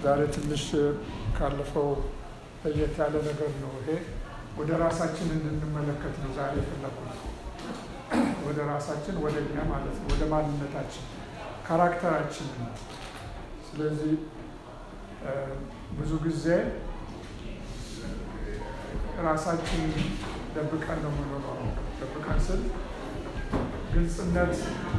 ዛሬ ትንሽ ካለፈው ለየት ያለ ነገር ነው። ይሄ ወደ ራሳችን እንድንመለከት ነው ዛሬ የፈለኩት። ወደ ራሳችን ወደ እኛ ማለት ነው፣ ወደ ማንነታችን ካራክተራችን ነው። ስለዚህ ብዙ ጊዜ ራሳችን ደብቀን ነው የምንኖረው። ደብቀን ስል ግልጽነት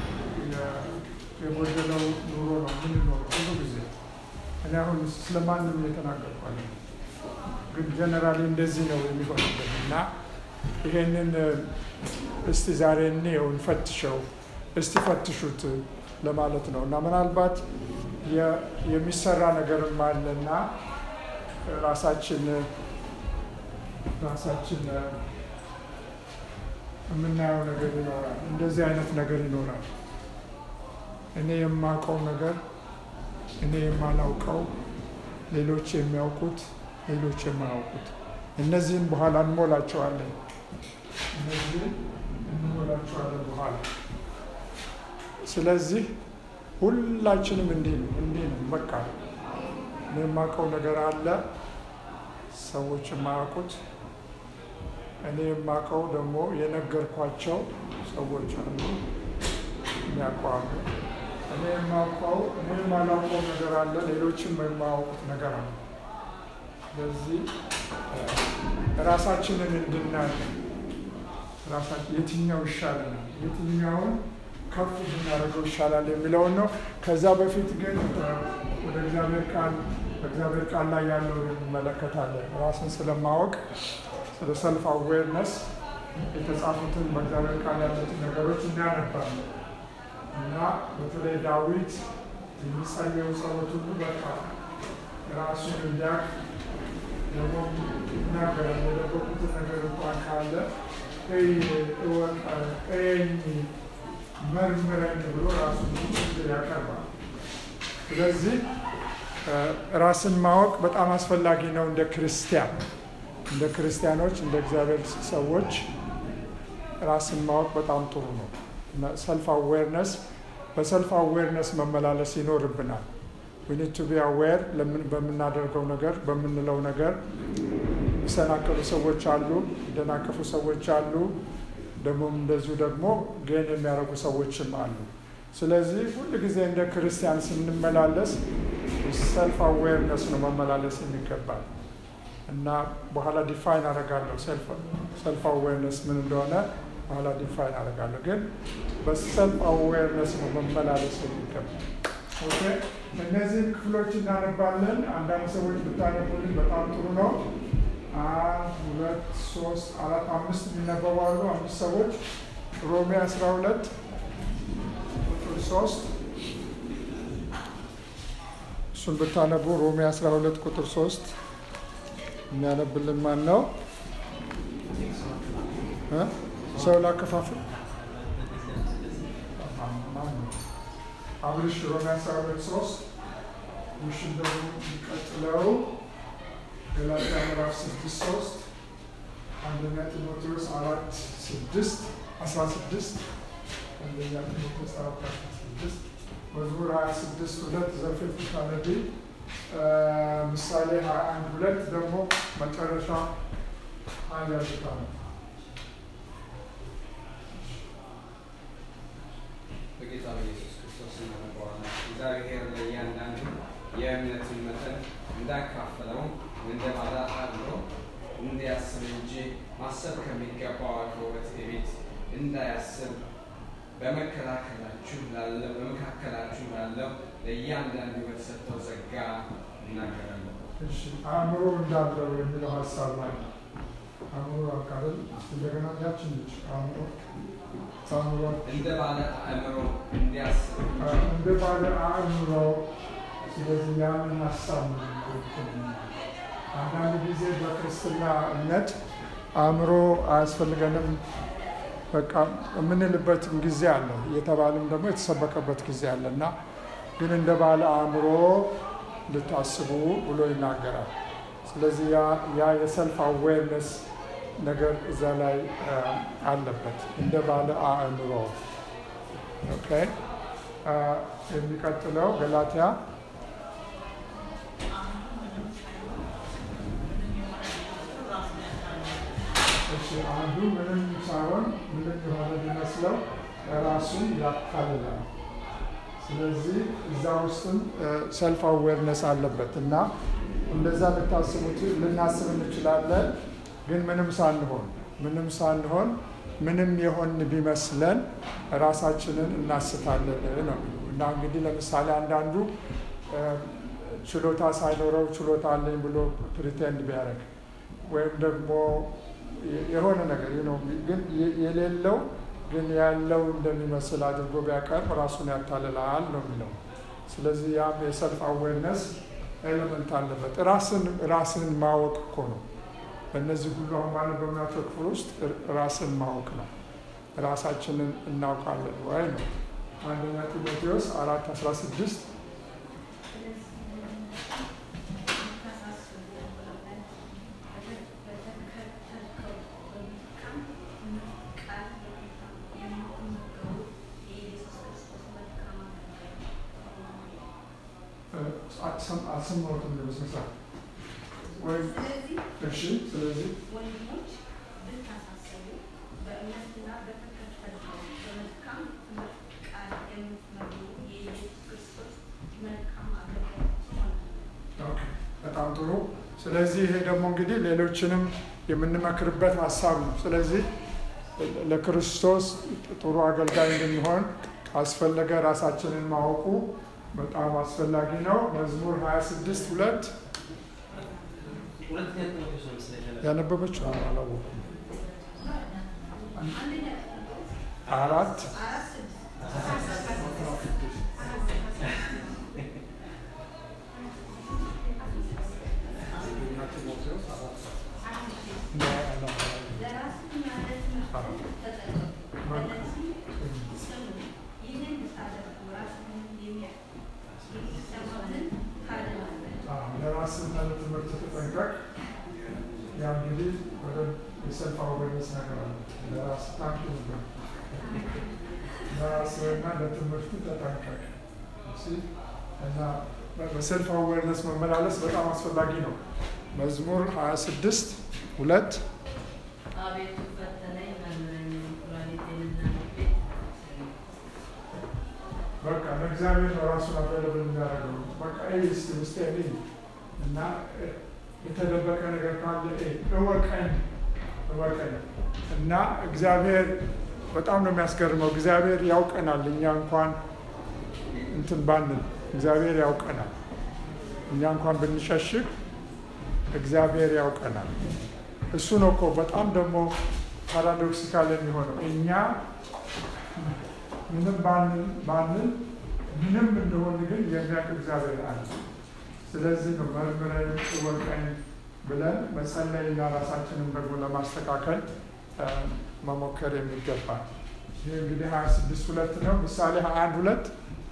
የጎደለው ኑሮ ነው የምንኖረው ብዙ ጊዜ። እኔ አሁን ስለማንም እየተናገርኳለ ግን ጀነራሊ እንደዚህ ነው የሚሆንበት እና ይሄንን እስቲ ዛሬ እንየው እንፈትሸው፣ እስቲ ፈትሹት ለማለት ነው እና ምናልባት የሚሰራ ነገርም አለና ራሳችን ራሳችን የምናየው ነገር ይኖራል። እንደዚህ አይነት ነገር ይኖራል። እኔ የማውቀው ነገር፣ እኔ የማላውቀው፣ ሌሎች የሚያውቁት፣ ሌሎች የማያውቁት እነዚህን በኋላ እንሞላቸዋለን። እነዚህን እንሞላቸዋለን በኋላ። ስለዚህ ሁላችንም እንዲህ ነው እንዲህ ነው በቃ እኔ የማውቀው ነገር አለ፣ ሰዎች የማያውቁት እኔ የማውቀው ደግሞ የነገርኳቸው ሰዎች አሉ የሚያውቀዋሉ። እኔ የማውቀው እኔ የማላውቀው ነገር አለ፣ ሌሎችም የማያውቁት ነገር አለ። ስለዚህ ራሳችንን እንድናይ ራሳችን የትኛው ይሻለናል፣ የትኛውን ከፍ ብናደርገው ይሻላል የሚለውን ነው። ከዛ በፊት ግን ወደ እግዚአብሔር ቃል በእግዚአብሔር ቃል ላይ ያለውን እንመለከታለን። ራስን ስለማወቅ ስለ ሰልፍ አዌርነስ የተጻፉትን በእግዚአብሔር ቃል ያሉትን ነገሮች እናነባለን እና በተለይ ዳዊት የሚጸልየው ጸሎት ሁሉ በቃ ራሱን እንዲያውቅ ደግሞ ይናገራል። የደበቁትን ነገር እንኳን ካለ እወቀኝ፣ መርምረኝ ብሎ ራሱን ያቀርባል። ስለዚህ ራስን ማወቅ በጣም አስፈላጊ ነው እንደ ክርስቲያን እንደ ክርስቲያኖች እንደ እግዚአብሔር ሰዎች ራስን ማወቅ በጣም ጥሩ ነው። ሰልፍ አዌርነስ በሰልፍ አዌርነስ መመላለስ ይኖርብናል። ዊኒድ ቱ ቢ አዌር በምናደርገው ነገር በምንለው ነገር የሚሰናከሉ ሰዎች አሉ፣ የሚደናቀፉ ሰዎች አሉ፣ ደግሞም እንደዚሁ ደግሞ ጌን የሚያደርጉ ሰዎችም አሉ። ስለዚህ ሁል ጊዜ እንደ ክርስቲያን ስንመላለስ ሰልፍ አዌርነስ ነው መመላለስ የሚገባል። እና በኋላ ዲፋይን አደርጋለሁ ሰልፍ አዌርነስ ምን እንደሆነ በኋላ ዲፋይን አደርጋለሁ። ግን በሰልፍ አዌርነስ ነው መመላለስ የሚገባል። ኦኬ እነዚህን ክፍሎች እናነባለን። አንዳንድ ሰዎች ብታነቡልን በጣም ጥሩ ነው። አንድ ሁለት ሶስት አራት አምስት የሚነበቡ አሉ። አምስት ሰዎች ሮሜ አስራ ሁለት ቁጥር ሶስት እሱን ብታነቡ ሮሜ አስራ ሁለት ቁጥር ሶስት የሚያነብልን ማን ነው? ሰው ላከፋፍል አብርሽ ሮሜ አስራ ሁለት ሶስት ውሽን ደግሞ የሚቀጥለው ገላትያ ምዕራፍ ስድስት ሶስት አንደኛ ጢሞቴዎስ አራት ስድስት አስራ ስድስት አንደኛ ጢሞቴዎስ አራት አስራ ስድስት መዝሙር ሀያ ስድስት ሁለት ዘፍጥረት ታነቢ ምሳሌ ሀያ አንድ ሁለት ደግሞ መጨረሻ አንድ ያዝታ ነው። በጌታ በኢየሱስ ክርስቶስ እናነበዋለን። እግዚአብሔር ለእያንዳንዱ የእምነትን መጠን እንዳካፈለው እንደ ባለ አድሎ እንዲያስብ እንጂ ማሰብ ከሚገባው ከውበት ቤት እንዳያስብ በመከላከላችሁ ላለው በመካከላችሁ ላለው ለእያንዳንዱ በተሰጠው ጸጋ እናገራለሁ። እሺ አእምሮ እንዳለው የሚለው ሀሳብ ላይ አእምሮ አካል እንደገና ያችን ልጅ አእምሮ አእምሮ እንደ ባለ አእምሮ እንዲያስብ እንጂ እንደ ባለ አእምሮ ስለዚህ ያንን ሀሳብ ነው አንዳንድ ጊዜ በክርስትና እምነት አእምሮ አያስፈልገንም በቃ የምንልበትም ጊዜ አለ፣ እየተባለም ደግሞ የተሰበከበት ጊዜ አለ እና ግን እንደ ባለ አእምሮ እንድታስቡ ብሎ ይናገራል። ስለዚህ ያ የሰልፍ አዌርነስ ነገር እዛ ላይ አለበት፣ እንደ ባለ አእምሮ። ኦኬ የሚቀጥለው ገላትያ አንዱ ምንም ሳይሆን ምንም የሆነ ሊመስለው ራሱን ያታልላል። ስለዚህ እዛ ውስጥም ሰልፍ አዌርነስ አለበት እና እንደዛ ልታስቡት ልናስብ እንችላለን። ግን ምንም ሳንሆን ምንም ሳንሆን ምንም የሆን ቢመስለን ራሳችንን እናስታለን ነው እና እንግዲህ ለምሳሌ አንዳንዱ ችሎታ ሳይኖረው ችሎታ አለኝ ብሎ ፕሪቴንድ ቢያደርግ ወይም ደግሞ የሆነ ነገር ነው ግን የሌለው ግን ያለው እንደሚመስል አድርጎ ቢያቀርብ ራሱን ያታልላል ነው የሚለው። ስለዚህ ያም የሰልፍ አዌርነስ ኤሌመንት አለበት። ራስን ራስን ማወቅ እኮ ነው። በእነዚህ ሁሉ አሁን ባነበብናቸው ክፍል ውስጥ ራስን ማወቅ ነው። ራሳችንን እናውቃለን ወይ ነው። አንደኛ ጢሞቴዎስ አራት አስራ ስድስት አልሰማሁትም በስነ ስርዓት ወይም እሺ። ስለዚህ ወንድሞች ብታሳስቡ በእምነትና በተከተልከው በመልካም ትምህርት ቃል የምትመሩ የኢየሱስ ክርስቶስ መልካም አገልጋዮች ሆናለን። ኦኬ፣ በጣም ጥሩ። ስለዚህ ይሄ ደግሞ እንግዲህ ሌሎችንም የምንመክርበት ሀሳብ ነው። ስለዚህ ለክርስቶስ ጥሩ አገልጋይ እንደሚሆን ካስፈለገ ራሳችንን ማወቁ በጣም አስፈላጊ ነው። መዝሙር 26 ሁለት ሁለተኛ ጢሞቴዎስ ነው መሰለኝ ያነበብኩት። ያነበበችው አላወኩም። አንደኛ ጢሞቴዎስ አራት አራት ስድስት ለራስህና ለትምህርትህ ተጠቀም። በእነዚህ ስሙ። ይህን ብታደርጉ ራስህን የሚያ- የሚሰማህን ታድናለህ። ለራስና ለትምህርት ተጠንቀቅ። ያ እንግዲህ ወደ የሰልፍ አዌርነስ ነገር አለ። ለራስ ታንክ ነው። ለራስና ለትምህርት ተጠንቀቅ እሺ። እና በሰልፍ አዌርነስ መመላለስ በጣም አስፈላጊ ነው። መዝሙር 26 ሁለት አቤቱ ፈተነኝ መርምረኝ፣ ኩላሊቴንና ልቤን አስረኝ። በቃ ለእግዚአብሔር ነው ራሱን አቬለብል የሚያደርገው። በቃ ይህ እስኪ ውስጤ እኔ እና የተደበቀ ነገር ካለ እይ፣ እወቀኝ እወቀኝ እና እግዚአብሔር በጣም ነው የሚያስገርመው። እግዚአብሔር ያውቀናል። እኛ እንኳን እንትን ባንል እግዚአብሔር ያውቀናል። እኛ እንኳን ብንሸሽግ እግዚአብሔር ያውቀናል። እሱ ነው እኮ በጣም ደግሞ ፓራዶክሲካል የሚሆነው እኛ ምንም ባንል ባንል ምንም እንደሆን ግን የሚያውቅ እግዚአብሔር አለ። ስለዚህ ነው መርምረኝ እወቀኝ ብለን መጸለይና ራሳችንን ደግሞ ለማስተካከል እ፣ መሞከር የሚገባ ይህ እንግዲህ ሀያ ስድስት ሁለት ነው። ምሳሌ ሀያ አንድ ሁለት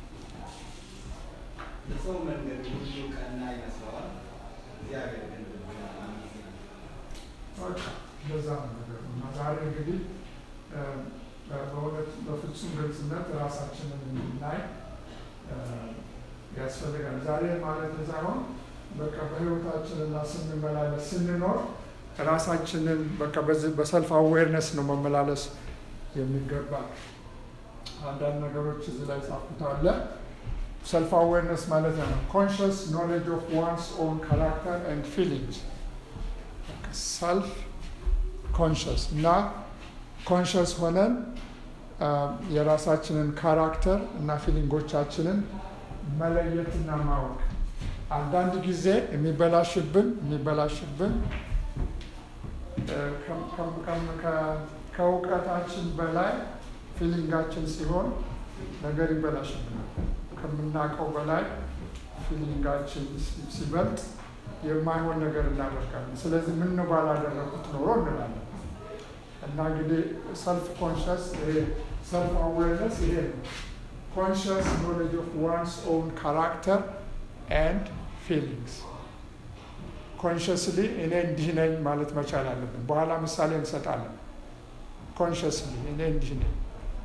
የሰው መንገድ ሁሉ ቀና ይመስለዋል፣ እግዚአብሔር ግን ልቡን ያማምናል። በቃ እንደዛ ነው ነገሩ እና ዛሬ እንግዲህ እ፣ በእውነት በፍጹም ግልጽነት ራሳችንን እንድናይ እ፣ ያስፈልጋል። ዛሬ ማለት ሳይሆን በቃ በህይወታችን እና ስንመላለስ ስንኖር ራሳችንን በቃ በዚህ በሰልፍ አዌርነስ ነው መመላለስ የሚገባ። አንዳንድ ነገሮች እዚህ ላይ ጻፉት አለ። ሰልፍ አዌርነስ ማለት ነው ኮንሽስ ኖሌጅ ኦፍ ዋንስ ኦን ካራክተር ኤንድ ፊሊንግስ ሰልፍ ኮንሽስ እና ኮንሽስ ሆነን አ፣ የራሳችንን ካራክተር እና ፊሊንጎቻችንን መለየትና ማወቅ አንዳንድ ጊዜ የሚበላሽብን የሚበላሽብን እ፣ ከም- ከም- ከም- ከ- ከእውቀታችን በላይ ፊሊንጋችን ሲሆን ነገር ይበላሽብናል። ከምናውቀው በላይ ፊሊንጋችን ሲ- ሲበልጥ የማይሆን ነገር እናደርጋለን። ስለዚህ ምን ነው ባላደረጉት ኖሮ እንላለን። እና እንግዲህ ሰልፍ ኮንሽስ ሰልፍ አዌርነስ ይሄ ነው። ኮንሽስ ኖሌጅ ኦፍ ዋንስ ኦውን ካራክተር ኤንድ ፊሊንግስ ኮንሽስሊ እኔ እንዲህ ነኝ ማለት መቻል አለብን። በኋላ ምሳሌ እንሰጣለን። ኮንሽስሊ እኔ እንዲህ ነኝ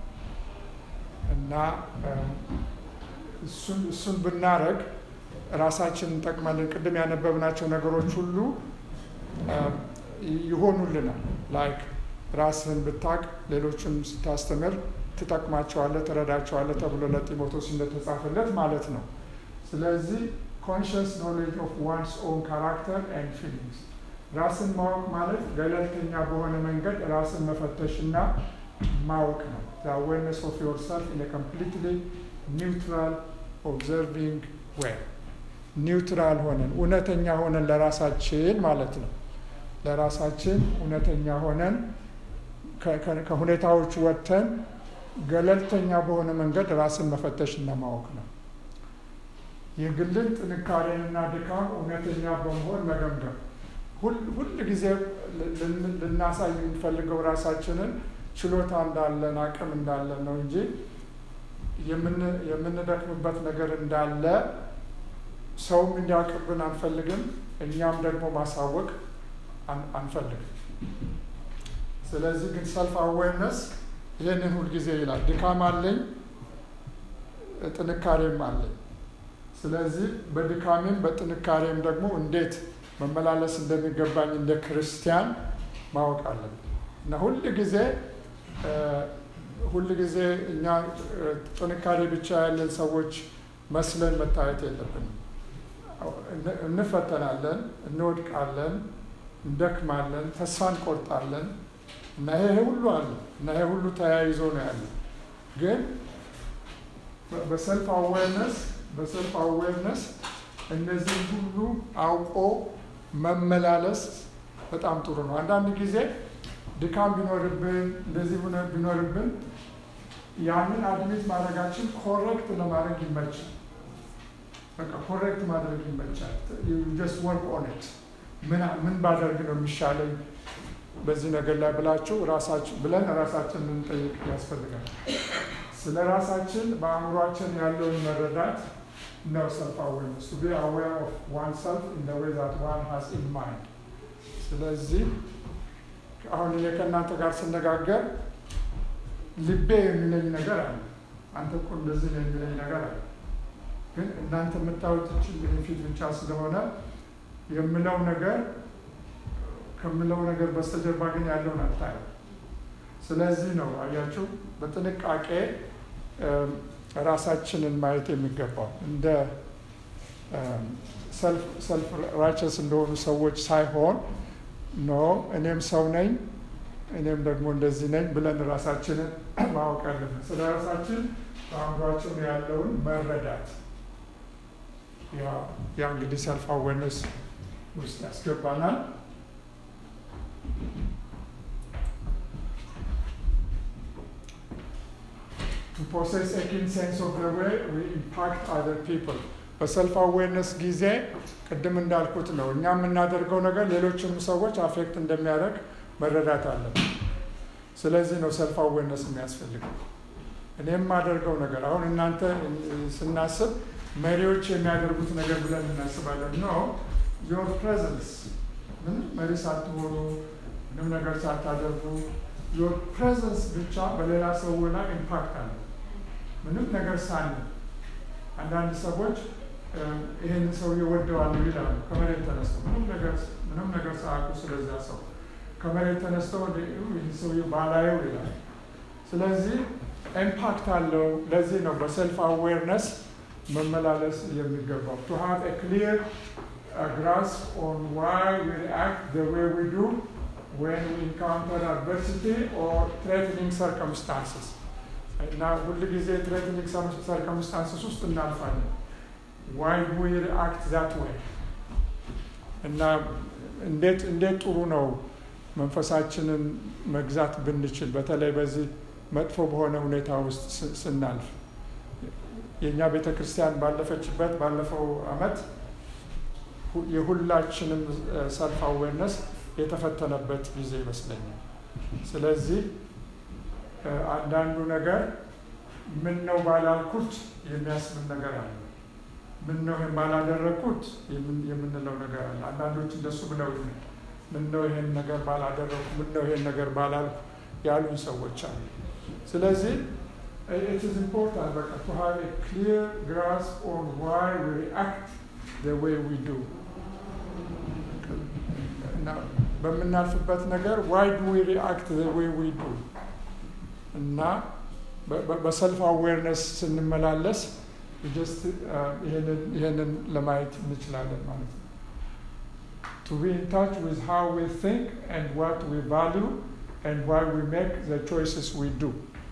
እና እ፣ እሱን እሱን ብናረግ ራሳችንን እንጠቅማለን። ቅድም ያነበብናቸው ነገሮች ሁሉ እ፣ ይሆኑልናል። ላይክ ራስህን ብታቅ ሌሎችን ስታስተምር ትጠቅማቸዋለህ፣ ትረዳቸዋለህ ተብሎ ለጢሞቴዎስ እንደተጻፈለት ማለት ነው። ስለዚህ ኮንሽስ ኖሌጅ ኦፍ ዋንስ ኦን ካራክተር ኤንድ ፊሊንግስ ራስን ማወቅ ማለት ገለልተኛ በሆነ መንገድ ራስን መፈተሽና ማወቅ ነው። አዌርነስ ኦፍ ዮር ሰልፍ ኢን ኮምፕሊትሊ ኒውትራል ኦብዘርቪንግ ዌይ ኒውትራል ሆነን እውነተኛ ሆነን ለራሳችን ማለት ነው። ለራሳችን እውነተኛ ሆነን ከሁኔታዎች ወጥተን ገለልተኛ በሆነ መንገድ ራስን መፈተሽና ማወቅ ነው። የግልን ጥንካሬንና ድካም እውነተኛ በመሆን መገምገም ሁል ጊዜ ልናሳይ የምንፈልገው ራሳችንን ችሎታ እንዳለን አቅም እንዳለን ነው እንጂ የምንደክምበት ነገር እንዳለ ሰውም እንዲያውቅብን አንፈልግም፣ እኛም ደግሞ ማሳወቅ አንፈልግም። ስለዚህ ግን ሰልፍ አዌርነስ ይህንን ሁልጊዜ ይላል፣ ድካም አለኝ፣ ጥንካሬም አለኝ። ስለዚህ በድካሜም በጥንካሬም ደግሞ እንዴት መመላለስ እንደሚገባኝ እንደ ክርስቲያን ማወቅ አለብን እና ሁል ጊዜ ሁል ጊዜ እኛ ጥንካሬ ብቻ ያለን ሰዎች መስለን መታየት የለብንም። እንፈተናለን፣ እንወድቃለን፣ እንደክማለን፣ ተስፋ እንቆርጣለን እና ይሄ ሁሉ አለ እና ይሄ ሁሉ ተያይዞ ነው ያለ። ግን በሰልፍ አዌርነስ በሰልፍ አዌርነስ እነዚህ ሁሉ አውቆ መመላለስ በጣም ጥሩ ነው። አንዳንድ ጊዜ ድካም ቢኖርብን እንደዚህ ሆነ ቢኖርብን ያንን አድሜት ማድረጋችን ኮሬክት ለማድረግ ይመቻል። በቃ ኮሬክት ማድረግ ይመቻል። ጀስት ወርክ ኦን ኢት ምን ባደርግ ነው የሚሻለኝ በዚህ ነገር ላይ ብላችሁ ራሳችን ብለን ራሳችን ልንጠይቅ ያስፈልጋል። ስለ ራሳችን በአእምሯችን ያለውን መረዳት ነው ሰልፍ አዌርነስ ቱ ቢ አዌር ኦፍ ዋን ሰልፍ ኢን ዘ ዌይ ዛት ዋን ሃዝ ኢን ማይንድ። ስለዚህ አሁን እኔ ከእናንተ ጋር ስነጋገር ልቤ የሚለኝ ነገር አለ። አንተ እኮ እንደዚህ ነው የሚለኝ ነገር አለ። ግን እናንተ የምታዩት ይህን ፊት ብቻ ስለሆነ የምለው ነገር ከምለው ነገር በስተጀርባ ግን ያለውን አታየው። ስለዚህ ነው አያችሁ በጥንቃቄ ራሳችንን ማየት የሚገባው እንደ ሰልፍ ራቸስ እንደሆኑ ሰዎች ሳይሆን ኖ እኔም ሰው ነኝ እኔም ደግሞ እንደዚህ ነኝ ብለን ራሳችንን ማወቅ አለብን። ስለ ራሳችን በአእምሯችን ያለውን መረዳት ያ እንግዲህ ሰልፍ አዌርነስ ውስጥ ያስገባናል። to possess a keen sense of the way we impact other people በሰልፍ አዌርነስ ጊዜ ቅድም እንዳልኩት ነው እኛ የምናደርገው ነገር ሌሎችም ሰዎች አፌክት እንደሚያደርግ መረዳት አለብን። ስለዚህ ነው ሰልፍ አዌርነስ የሚያስፈልገው። እኔ የማደርገው ነገር አሁን እናንተ ስናስብ መሪዎች የሚያደርጉት ነገር ብለን እናስባለን። ኖ ዮር ፕሬዘንስ ምንም መሪ ሳትሆኑ ምንም ነገር ሳታደርጉ ዮር ፕሬዘንስ ብቻ በሌላ ሰው ላይ ኢምፓክት አለ። ምንም ነገር ሳን አንዳንድ ሰዎች ይህን ሰው እወደዋለሁ ይላሉ። ከመሬት ተነስተው ምንም ነገር ምንም ነገር ሳያውቁ ስለዚያ ሰው ከመሬት ተነስተው ይህን ሰው ባላየው ይላል። ስለዚህ ኢምፓክት አለው። ለዚህ ነው በሰልፍ አዌርነስ መመላለስ የሚገባው ቱ ሃቭ ኤ ክሊር grasp on why we react the way we do when we encounter adversity or threatening circumstances እና ሁል ጊዜ threatening circumstances ውስጥ እናልፋለን why we react that way እና እንዴት እንዴት ጥሩ ነው መንፈሳችንን መግዛት ብንችል በተለይ በዚህ መጥፎ በሆነ ሁኔታ ውስጥ ስናልፍ የእኛ ቤተ ክርስቲያን ባለፈችበት ባለፈው አመት የሁላችንም ሰልፍ አዌርነስ የተፈተነበት ጊዜ ይመስለኛል። ስለዚህ አንዳንዱ ነገር ምን ነው ባላልኩት የሚያስብል ነገር አለ። ምን ነው ይህን ባላደረግኩት የምንለው ነገር አለ። አንዳንዶች እንደሱ ብለው ምን ነው ይህን ነገር ባላደረግኩ፣ ምን ነው ይህን ነገር ባላልኩ ያሉኝ ሰዎች አሉ። ስለዚህ it is important በቃ to have a clear grasp on why we react the way we do እና በምናልፍበት ነገር ዋይ ዱ ዊ ሪአክት ዘ ዌይ ዊ ዱ እና በሰልፍ አዌርነስ ስንመላለስ ጀስት ይህንን ለማየት እንችላለን ማለት ነው። to be in touch with how we think and what we value and why we make the choices we do.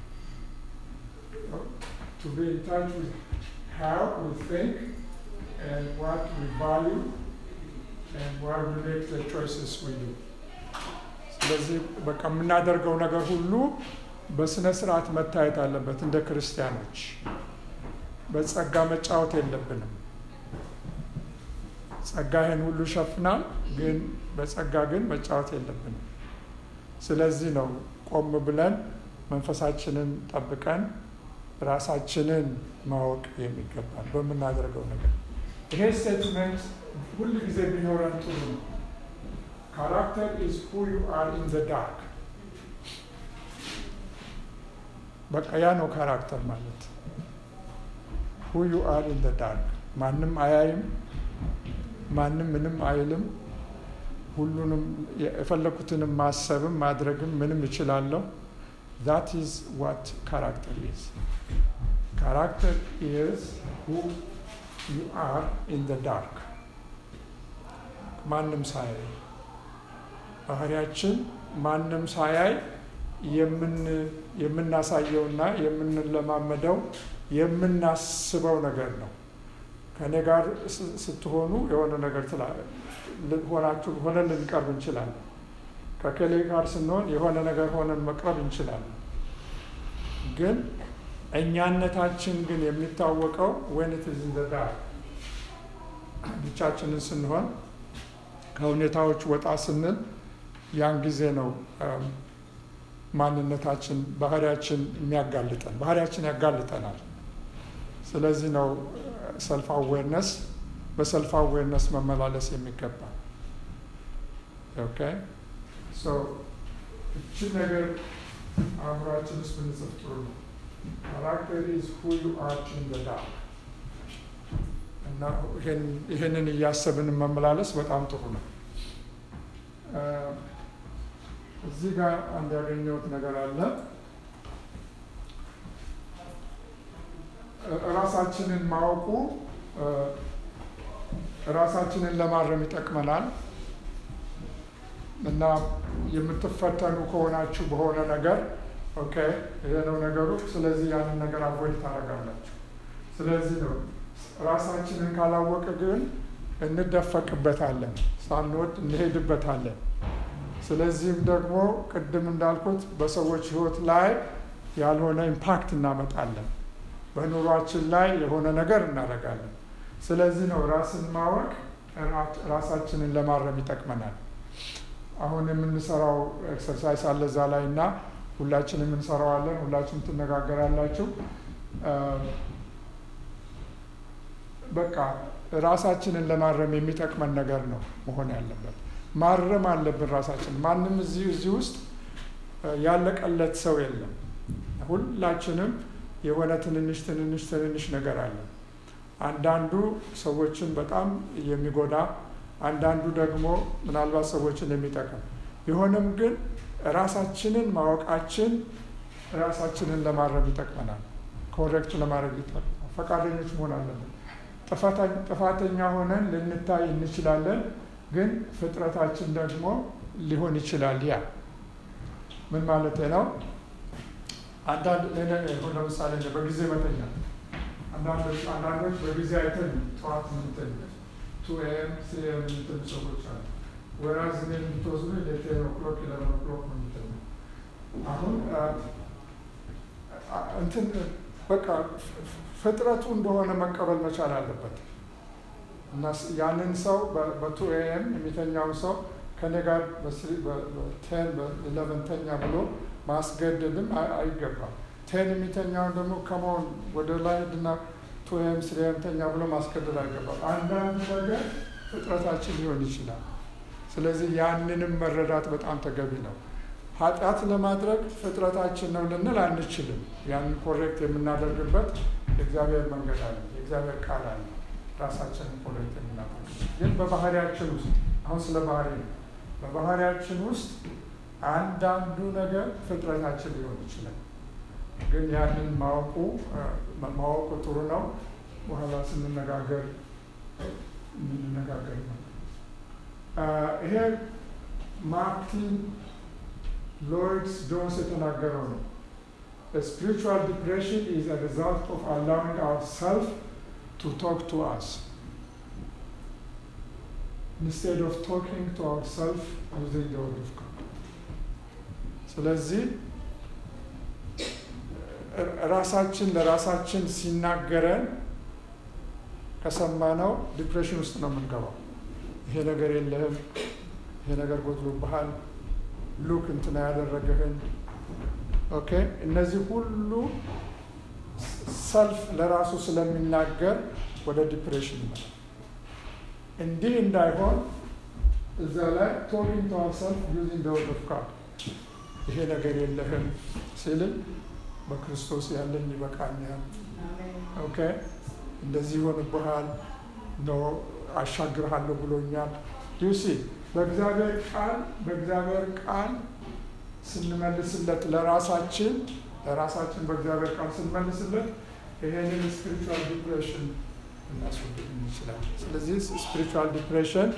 To be in touch with how we think and what we value and why we make the choices we do. ስለዚህ በቃ የምናደርገው ነገር ሁሉ በስነ ስርዓት መታየት አለበት። እንደ ክርስቲያኖች በጸጋ መጫወት የለብንም። ጸጋ ይህን ሁሉ ይሸፍናል፣ ግን በጸጋ ግን መጫወት የለብንም። ስለዚህ ነው ቆም ብለን መንፈሳችንን ጠብቀን ራሳችንን ማወቅ የሚገባል በምናደርገው ነገር። ይሄ ስቴትመንት ሁል ጊዜ ቢኖረን ጥሩ ነው። ካራክተር ኢዝ ሁ ዩ አር ኢን ዘ ዳርክ። በቃ ያ ነው ካራክተር ማለት ሁ ዩ አር ኢን ዘ ዳርክ። ማንም አያይም፣ ማንም ምንም አይልም። ሁሉንም የፈለኩትንም ማሰብም ማድረግም ምንም እችላለሁ። ዛት ኢዝ ዋት ካራክተር ኢዝ ካራክተር ኢዝ ሁ ዩ አር ኢን ዘ ዳርክ ማንም ሳያይ ባህሪያችን ማንም ሳያይ የምናሳየውና የምንለማመደው የምናስበው ነገር ነው። ከእኔ ጋር ስትሆኑ የሆነ ነገር ሆናችሁ ሆነን ልንቀርብ እንችላለን። ከከሌ ጋር ስንሆን የሆነ ነገር ሆነን መቅረብ እንችላለን። ግን እኛነታችን ግን የሚታወቀው ወይነት ዝንዘዳ ብቻችንን ስንሆን ከሁኔታዎች ወጣ ስንል ያን ጊዜ ነው ማንነታችን ባህሪያችን የሚያጋልጠን ባህሪያችን ያጋልጠናል። ስለዚህ ነው ሰልፍ አዌርነስ በሰልፍ አዌርነስ መመላለስ የሚገባ ኦኬ ሶ እችን ነገር አእምሯችን ውስጥ ብንጽፍ ጥሩ ነው። ካራክተር ኢዝ ሁ ዩ አር ኢን ዘ ዳርክ እና ይህንን እያሰብን መመላለስ በጣም ጥሩ ነው። እዚህ ጋር አንድ ያገኘሁት ነገር አለ። ራሳችንን ማወቁ ራሳችንን ለማረም ይጠቅመናል እና የምትፈተኑ ከሆናችሁ በሆነ ነገር ኦኬ፣ ይሄ ነው ነገሩ። ስለዚህ ያንን ነገር አቮይድ ታደርጋላችሁ። ስለዚህ ነው ራሳችንን ካላወቅ ግን እንደፈቅበታለን፣ ሳንወድ እንሄድበታለን። ስለዚህም ደግሞ ቅድም እንዳልኩት በሰዎች ሕይወት ላይ ያልሆነ ኢምፓክት እናመጣለን። በኑሯችን ላይ የሆነ ነገር እናደርጋለን። ስለዚህ ነው ራስን ማወቅ ራሳችንን ለማረም ይጠቅመናል። አሁን የምንሰራው ኤክሰርሳይዝ አለ እዛ ላይ እና ሁላችንም እንሰራዋለን። ሁላችንም ትነጋገራላችሁ። በቃ ራሳችንን ለማረም የሚጠቅመን ነገር ነው መሆን ያለበት። ማረም አለብን ራሳችን። ማንም እዚህ እዚህ ውስጥ ያለቀለት ሰው የለም። ሁላችንም የሆነ ትንንሽ ትንንሽ ትንንሽ ነገር አለ። አንዳንዱ ሰዎችን በጣም የሚጎዳ፣ አንዳንዱ ደግሞ ምናልባት ሰዎችን የሚጠቅም ቢሆንም ግን ራሳችንን ማወቃችን ራሳችንን ለማረም ይጠቅመናል። ኮሬክት ለማድረግ ይጠቅመናል። ፈቃደኞች መሆን አለብን። ጥፋተኛ ሆነን ልንታይ እንችላለን፣ ግን ፍጥረታችን ደግሞ ሊሆን ይችላል። ያ ምን ማለት ነው? አንዳንድ ለምሳሌ በጊዜ መተኛ አንዳንዶች በጊዜ አይተን ጠዋት ምንተኝ ቱ ኤም ስሪ ኤም የምትሉ ሰዎች አሉ። ወራዝ እኔ የምትወስዱ የቴን ኦክሎክ ኢለቨን ኦክሎክ ነው የምተኛ። አሁን እንትን በቃ ፍጥረቱ እንደሆነ መቀበል መቻል አለበት እና ያንን ሰው በቱ ኤም የሚተኛው ሰው ከኔ ጋር በቴን በኢለቨን ተኛ ብሎ ማስገደድም አይገባም። ቴን የሚተኛውን ደግሞ ከመሆን ወደ ላይ ድና ቱ ኤም ስሪ ኤም ተኛ ብሎ ማስገደድ አይገባም። አንዳንድ ነገር ፍጥረታችን ሊሆን ይችላል። ስለዚህ ያንንም መረዳት በጣም ተገቢ ነው። ኃጢአት ለማድረግ ፍጥረታችን ነው ልንል አንችልም። ያንን ኮሬክት የምናደርግበት የእግዚአብሔር መንገድ አለ፣ የእግዚአብሔር ቃል አለ። ራሳችንን ኮሬክት የምናደርግ ግን በባህሪያችን ውስጥ አሁን ስለ ባህሪ ነው። በባህሪያችን ውስጥ አንዳንዱ ነገር ፍጥረታችን ሊሆን ይችላል። ግን ያንን ማወቁ ማወቁ ጥሩ ነው። በኋላ ስንነጋገር እንነጋገር ነው። ይሄ ማርቲን ሎይድስ ጆንስ የተናገረው ነው። ስፒሪቹዋል ዲፕሬሽን ኢዝ a result of allowing ourselves to talk to us instead of talking to ourselves using the word of God. ስለዚህ ራሳችን ለራሳችን ሲናገረን ከሰማነው ዲፕሬሽን ውስጥ ነው የምንገባው። ይሄ ነገር የለህም፣ ይሄ ነገር ጎድሎብሃል፣ ሉክ እንትና ያደረገህን ኦኬ። እነዚህ ሁሉ ሰልፍ ለራሱ ስለሚናገር ወደ ዲፕሬሽን ይመጣል። እንዲህ እንዳይሆን እዛ ላይ ቶኪንግ ቱ አወርሰልፍ ዩዚንግ ዘ ወርድ ኦፍ ጋድ ይሄ ነገር የለህም ሲልን በክርስቶስ ያለኝ ይበቃኛል። ኦኬ እንደዚህ ይሆንብሃል ነው አሻግርሃለሁ ብሎኛል። ዩሲ በእግዚአብሔር ቃል በእግዚአብሔር ቃል ስንመልስለት ለራሳችን ለራሳችን በእግዚአብሔር ቃል ስንመልስለት ይሄንን ስፒሪቹዋል ዲፕሬሽን እናስወግድ እንችላለን። ስለዚህ ስፒሪቹዋል ዲፕሬሽን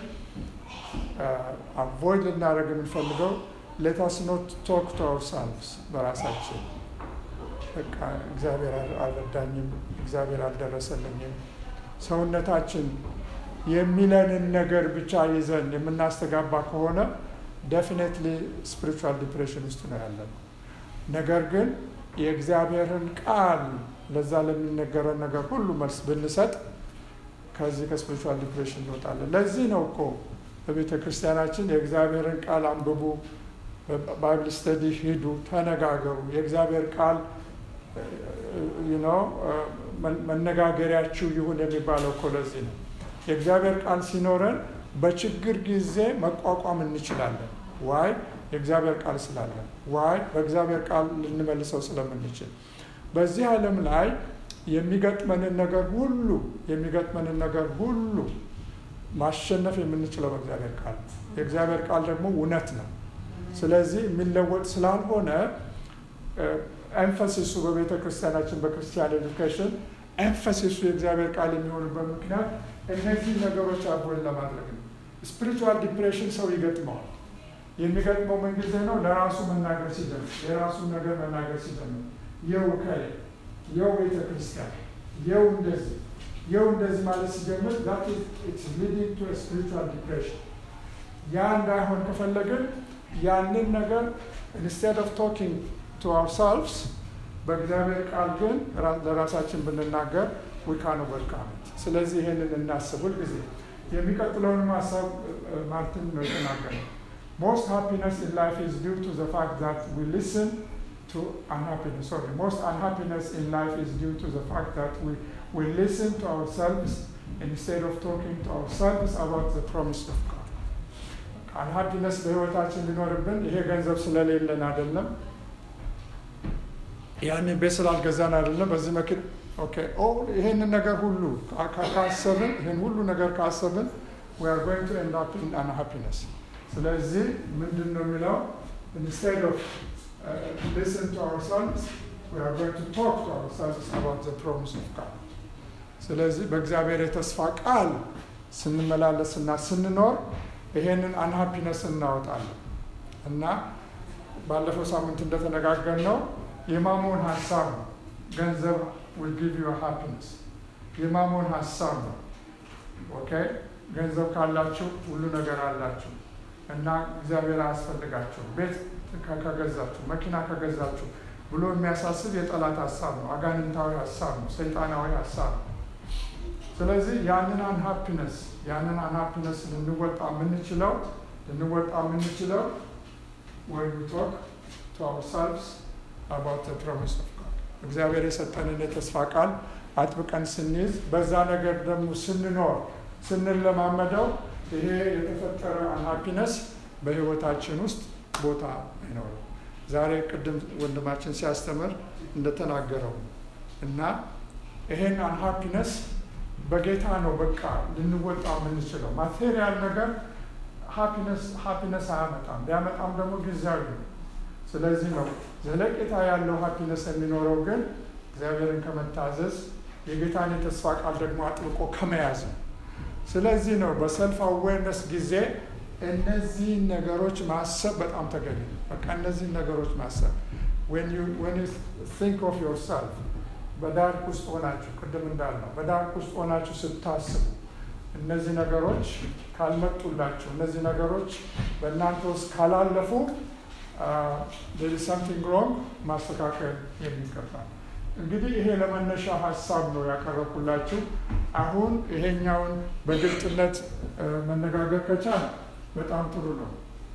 አቮይድ ልናደርግ የምንፈልገው ሌታስ ኖት ቶክ ቱ አውርሰልቭስ በራሳችን በቃ እግዚአብሔር አልረዳኝም፣ እግዚአብሔር አልደረሰልኝም። ሰውነታችን የሚለንን ነገር ብቻ ይዘን የምናስተጋባ ከሆነ ዴፊኔትሊ ስፒሪቹዋል ዲፕሬሽን ውስጥ ነው ያለነው። ነገር ግን የእግዚአብሔርን ቃል ለዛ ለሚነገረን ነገር ሁሉ መልስ ብንሰጥ ከዚህ ከስፒሪቹዋል ዲፕሬሽን እንወጣለን። ለዚህ ነው እኮ በቤተ ክርስቲያናችን የእግዚአብሔርን ቃል አንብቡ፣ ባይብል ስተዲ ሂዱ፣ ተነጋገሩ። የእግዚአብሔር ቃል ነው መነጋገሪያችሁ ይሁን የሚባለው እኮ ለዚህ ነው። የእግዚአብሔር ቃል ሲኖረን በችግር ጊዜ መቋቋም እንችላለን። ዋይ የእግዚአብሔር ቃል ስላለን፣ ዋይ በእግዚአብሔር ቃል ልንመልሰው ስለምንችል በዚህ ዓለም ላይ የሚገጥመንን ነገር ሁሉ የሚገጥመንን ነገር ሁሉ ማሸነፍ የምንችለው በእግዚአብሔር ቃል ነው። የእግዚአብሔር ቃል ደግሞ እውነት ነው። ስለዚህ የሚለወጥ ስላልሆነ ኤንፈሲሱ በቤተ ክርስቲያናችን በክርስቲያን ኤዱኬሽን ኤንፈሲሱ የእግዚአብሔር ቃል የሚሆንበት ምክንያት እነዚህ ነገሮች አቦን ለማድረግ ነው። ስፒሪቹዋል ዲፕሬሽን ሰው ይገጥመዋል። የሚገጥመው ምን ጊዜ ነው? ለራሱ መናገር ሲጀምር፣ የራሱን ነገር መናገር ሲጀምር፣ የው ከሌ የው ቤተ ክርስቲያን የው እንደዚህ የው እንደዚህ ማለት ሲጀምር ዛት ኢትስ ሊዲንግ ቱ ስፒሪቹዋል ዲፕሬሽን። ያ እንዳይሆን ከፈለግን ያንን ነገር ኢንስቴድ ኦፍ ቶኪንግ ቱ አውርሰልቭስ በእግዚአብሔር ቃል ግን ለራሳችን ብንናገር ዊካን ኦቨርካም ስለዚህ ይሄንን እናስብ ሁልጊዜ። የሚቀጥለውንም ሀሳብ ማርቲን ነው የተናገረው። ሞስት ሃፒነስ ኢን ላይፍ ኢዝ ዲው ቱ ዘ ፋክት ዛት ዊ ሊስን ቱ አንሃፒነስ ሶሪ ሞስት አንሃፒነስ ኢን ላይፍ ኢዝ ዲው ቱ ዘ ፋክት ዛት ዊ ዊ ሊስን ቱ አውርሰልቭስ ኢንስቴድ ኦፍ ቶኪንግ ቱ አውርሰልቭስ አባውት ዘ ፕሮሚስ ኦፍ ጋድ። አንሃፒነስ በህይወታችን ሊኖርብን ይሄ ገንዘብ ስለሌለን አይደለም ያንን ቤት ስላልገዛን አይደለም። በዚህ መኪና ኦኬ ይሄንን ነገር ሁሉ ካሰብን ይህን ሁሉ ነገር ካሰብን we are going to end up in unhappiness። ስለዚህ ምንድን ነው የሚለው instead of uh, listen to ourselves we are going to talk to ourselves about the promise of God። ስለዚህ በእግዚአብሔር የተስፋ ቃል ስንመላለስና ስንኖር ይሄንን አንሃፒነስ እናወጣለን እና ባለፈው ሳምንት እንደተነጋገር ነው የማሞን ሀሳብ ነው። ገንዘብ will give you happiness የማሞን ሀሳብ ነው። ኦኬ ገንዘብ ካላችሁ ሁሉ ነገር አላችሁ እና እግዚአብሔር አያስፈልጋችሁ ቤት ከገዛችሁ መኪና ከገዛችሁ ብሎ የሚያሳስብ የጠላት ሀሳብ ነው። አጋንንታዊ ሀሳብ ነው። ሰይጣናዊ ሀሳብ ነው። ስለዚህ ያንን አንሃፒነስ ያንን አንሃፒነስ ልንወጣ የምንችለው ልንወጣ የምንችለው ወይ ቶክ ቱ አውርሰልቭስ about the promise of God እግዚአብሔር የሰጠንን የተስፋ ቃል አጥብቀን ስንይዝ በዛ ነገር ደግሞ ስንኖር ስንለማመደው ይሄ የተፈጠረ አንሃፒነስ በህይወታችን ውስጥ ቦታ አይኖርም። ዛሬ ቅድም ወንድማችን ሲያስተምር እንደተናገረው እና ይሄን አንሃፒነስ በጌታ ነው በቃ ልንወጣ የምንችለው። ማቴሪያል ነገር ሃፒነስ አያመጣም። ቢያመጣም ደግሞ ጊዜያዊ ነው። ስለዚህ ነው ዘለቄታ ያለው ሃፒነስ የሚኖረው ግን እግዚአብሔርን ከመታዘዝ የጌታን የተስፋ ቃል ደግሞ አጥብቆ ከመያዝ ነው። ስለዚህ ነው በሰልፍ አዌርነስ ጊዜ እነዚህን ነገሮች ማሰብ በጣም ተገቢ ነው። በቃ እነዚህን ነገሮች ማሰብ when you when you think of yourself በዳርክ ውስጥ ሆናችሁ ቅድም እንዳልነው በዳርክ ውስጥ ሆናችሁ ስታስቡ እነዚህ ነገሮች ካልመጡላችሁ እነዚህ ነገሮች በእናንተ ውስጥ ካላለፉ there is something wrong ማስተካከል የሚገባ እንግዲህ ይሄ ለመነሻ ሀሳብ ነው ያቀረብኩላችሁ። አሁን ይሄኛውን በግልጽነት መነጋገር ከቻል በጣም ጥሩ ነው።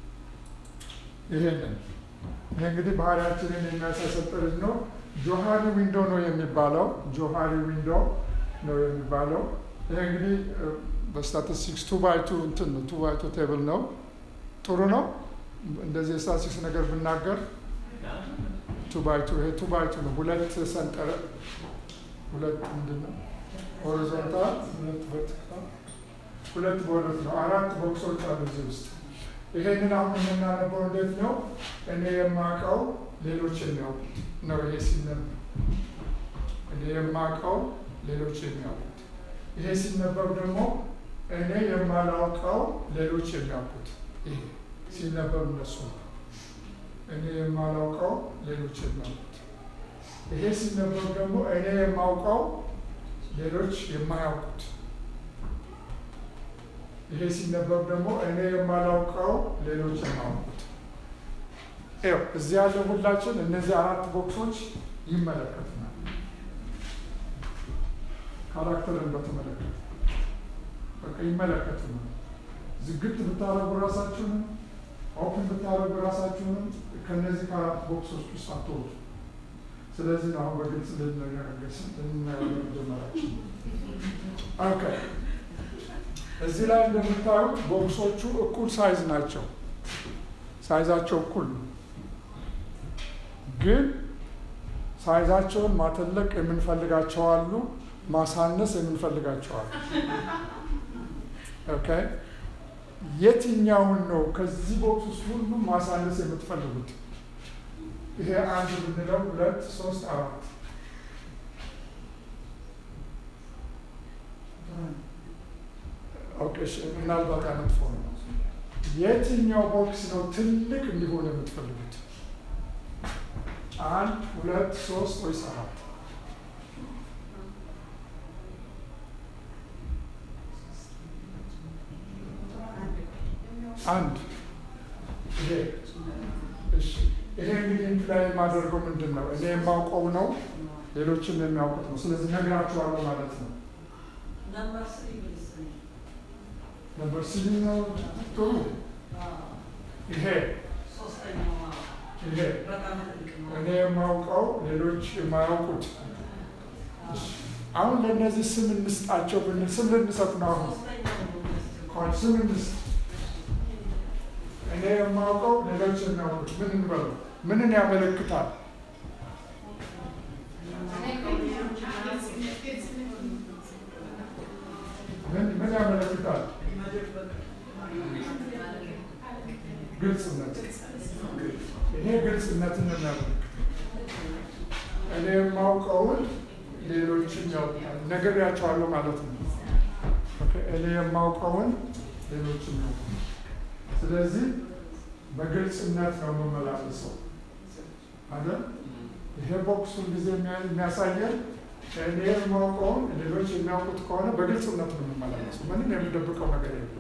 ይሄንን ይሄ እንግዲህ ባህሪያችንን የሚያሳይ ሰንጠረዥ ነው። ጆሃሪ ዊንዶ ነው የሚባለው። ጆሃሪ ዊንዶ ነው የሚባለው። ይሄ እንግዲህ በስታቲስቲክስ ቱ ባይ ቱ እንትን ነው ቱ ባይ ቱ ቴብል ነው። ጥሩ ነው። እንደዚህ የስታቲስቲክስ ነገር ብናገር ቱ ባይ ቱ ይሄ ቱ ባይ ቱ ነው። ሁለት ሰንጠረ ሁለት ምንድን ነው ሆሪዞንታል፣ ሁለት ቨርቲካል፣ ሁለት በሁለት ነው። አራት ቦክሶች አሉ እዚህ ውስጥ። ይሄንን አሁን የምናነበው እንዴት ነው? እኔ የማውቀው ሌሎች የሚያውቁት ነው። ይሄ ሲነበብ እኔ የማውቀው ሌሎች የሚያውቁት፣ ይሄ ሲነበብ ደግሞ እኔ የማላውቀው ሌሎች የሚያውቁት። ይሄ ሲነበብ እነሱ ነው። እኔ የማላውቀው ሌሎች የሚያውቁት። ይሄ ሲነበብ ደግሞ እኔ የማውቀው ሌሎች የማያውቁት። ይሄ ሲነበብ ደግሞ እኔ የማላውቀው ሌሎች የማያውቁት። ይኸው እዚህ ያለ ሁላችን እነዚህ አራት ቦክሶች ይመለከቱናል። ካራክተርን በተመለከተ በቃ ይመለከቱናል። ዝግት ብታረጉ ራሳችሁንም ኦፕን ብታደርጉ ራሳችሁንም ከነዚህ ከአራት ቦክሶች ውስጥ አትወጡ። ስለዚህ ነው አሁን በግልጽ ልንነጋገር ልናየው መጀመራችን። ኦኬ እዚህ ላይ እንደምታዩት ቦክሶቹ እኩል ሳይዝ ናቸው። ሳይዛቸው እኩል ነው፣ ግን ሳይዛቸውን ማተለቅ የምንፈልጋቸው አሉ፣ ማሳነስ የምንፈልጋቸው አሉ። ኦኬ የትኛውን ነው ከዚህ ቦክስ ውስጥ ሁሉ ማሳነስ የምትፈልጉት? ይሄ አንድ ብንለው ሁለት፣ ሶስት፣ አራት ኦኬ፣ ምናልባት መጥፎ ነው። የትኛው ቦክስ ነው ትልቅ እንዲሆን የምትፈልጉት? አንድ፣ ሁለት፣ ሶስት ወይስ አራት? አንድ ይሄ እሺ። ይሄ እንግዲህ ላይ የማደርገው ምንድን ነው? እኔ የማውቀው ነው፣ ሌሎችም የሚያውቁት ነው። ስለዚህ ነግራችኋለሁ ማለት ነው። ነበር ስሪ ነው ጥሩ። ይሄ ይሄ እኔ የማውቀው ሌሎች የማያውቁት። አሁን ለእነዚህ ስም እንስጣቸው ብንል ስም ልንሰጥ ነው። አሁን ስም እንስጥ እኔ የማውቀው ሌሎች የሚያውቁት ምን እንበለው? ምንን ያመለክታል? ምን ምን ያመለክታል? ግልጽነት። ይሄ ግልጽነትን ነው የሚያመለክተው። እኔ የማውቀውን ሌሎችም ያውቃል። ነግሬያቸዋለሁ ማለት ነው። እኔ የማውቀውን ሌሎችም ያውቃል። ስለዚህ በግልጽነት ነው የምመላለሰው አይደል? ይሄ ቦክስ ሁልጊዜ የሚያሳየን እኔ የማውቀውን ሌሎች የሚያውቁት ከሆነ በግልጽነት ነው የምመላለሰው። ምንም የምደብቀው ነገር የለም።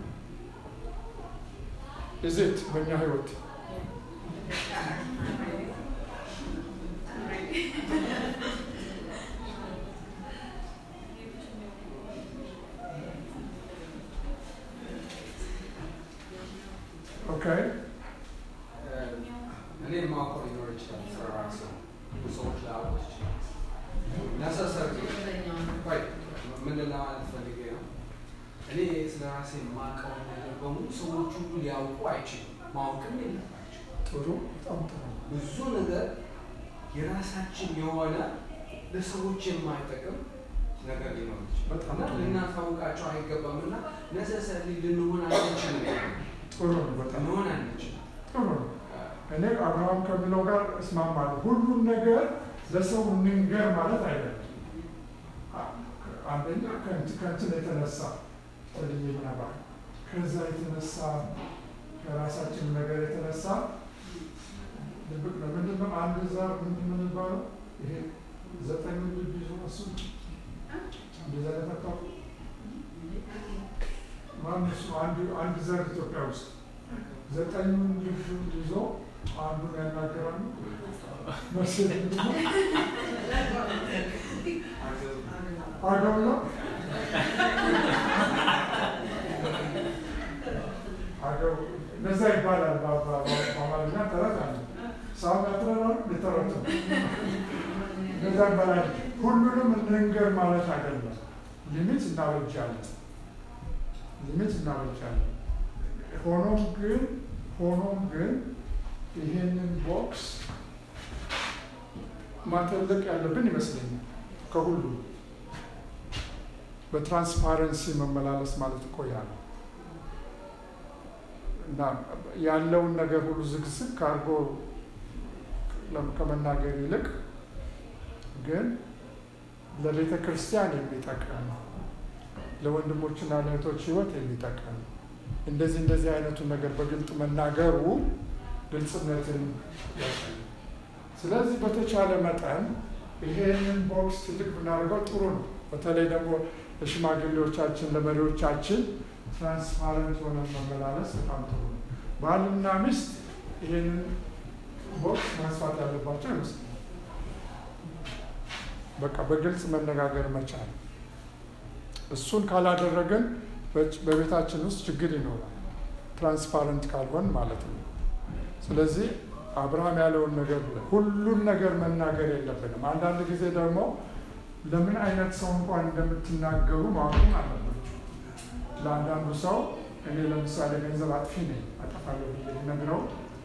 እዚት በእኛ ህይወት ኦኬ እኔ የማውቀው ሊኖር ይችላል። ስለ ራሴ ሰዎች ላያውቁት ይችላል። ነሰሰር ምን ለማለት ፈልጌ ነው? እኔ ስለ ራሴ የማውቀው ነገር በሙሉ ሰዎች ሁሉ ሊያውቁ አይችሉም፣ ማወቅም የለባቸው። ጥሩ፣ በጣም ጥሩ። ብዙ ነገር የራሳችን የሆነ ለሰዎች የማይጠቅም ነገር ሊኖር ይችላል በጣም እና ጥሩ። ልናሳውቃቸው አይገባም እና ነሰሰሪ ልንሆን አንችልም። ጥሩ እኔ አብርሃም ከሚለው ጋር እስማማለሁ። ሁሉን ነገር ለሰው እንንገር ማለት አይደለም። አንደኛ ከእንትን የተነሳ ተልየኛ ባህል ከዛ የተነሳ ከራሳችን ነገር የተነሳ ድብቅ ነው። ምንድን ነው አንድ ዛር ምንድን ነው የሚባለው? ይሄ ዘጠኝ ልጅ ይዞ እሱ እንደዛ ለፈታው ማን እሱ አንድ አንድ ዘር ኢትዮጵያ ውስጥ ዘጠኙን ልጅ ይዞ አንዱን ያናገራሉ። መርሴት ምንድን ነው? አገው ነው አገው እንደዛ ይባላል። በአማርኛ ተረት አለ። ሰው ያትረራሉ ሊተረቱ እንደዛ ይባላል። ሁሉንም እንንገር ማለት አይደለም። ሊሚት እናበጃለን፣ ሊሚት እናበጃለን። ሆኖም ግን ሆኖም ግን ይሄንን ቦክስ ማተለቅ ያለብን ይመስለኛል ከሁሉ በትራንስፓረንሲ መመላለስ ማለት እኮ ያ ነው። እና ያለውን ነገር ሁሉ ዝግዝግ አድርጎ ከመናገር ይልቅ ግን ለቤተ ክርስቲያን የሚጠቅም ለወንድሞችና ለእህቶች ሕይወት የሚጠቅም እንደዚህ እንደዚህ አይነቱን ነገር በግልጥ መናገሩ ግልጽነትን ያሳያል። ስለዚህ በተቻለ መጠን ይሄንን ቦክስ ትልቅ ብናደርገው ጥሩ ነው። በተለይ ደግሞ ለሽማግሌዎቻችን ለመሪዎቻችን ትራንስፓረንት ሆነን መመላለስ በጣም ጥሩ ነው። ባልና ሚስት ይሄንን ቦክስ ማስፋት ያለባቸው አይመስለኝም። በቃ በግልጽ መነጋገር መቻል። እሱን ካላደረግን በቤታችን ውስጥ ችግር ይኖራል፣ ትራንስፓረንት ካልሆን ማለት ነው። ስለዚህ አብርሃም ያለውን ነገር ሁሉን ነገር መናገር የለብንም። አንዳንድ ጊዜ ደግሞ ለምን አይነት ሰው እንኳን እንደምትናገሩ ማወቅም አለባቸው። ለአንዳንዱ ሰው እኔ ለምሳሌ ገንዘብ አጥፊ ነኝ አጠፋለሁ ብዬ ነግረው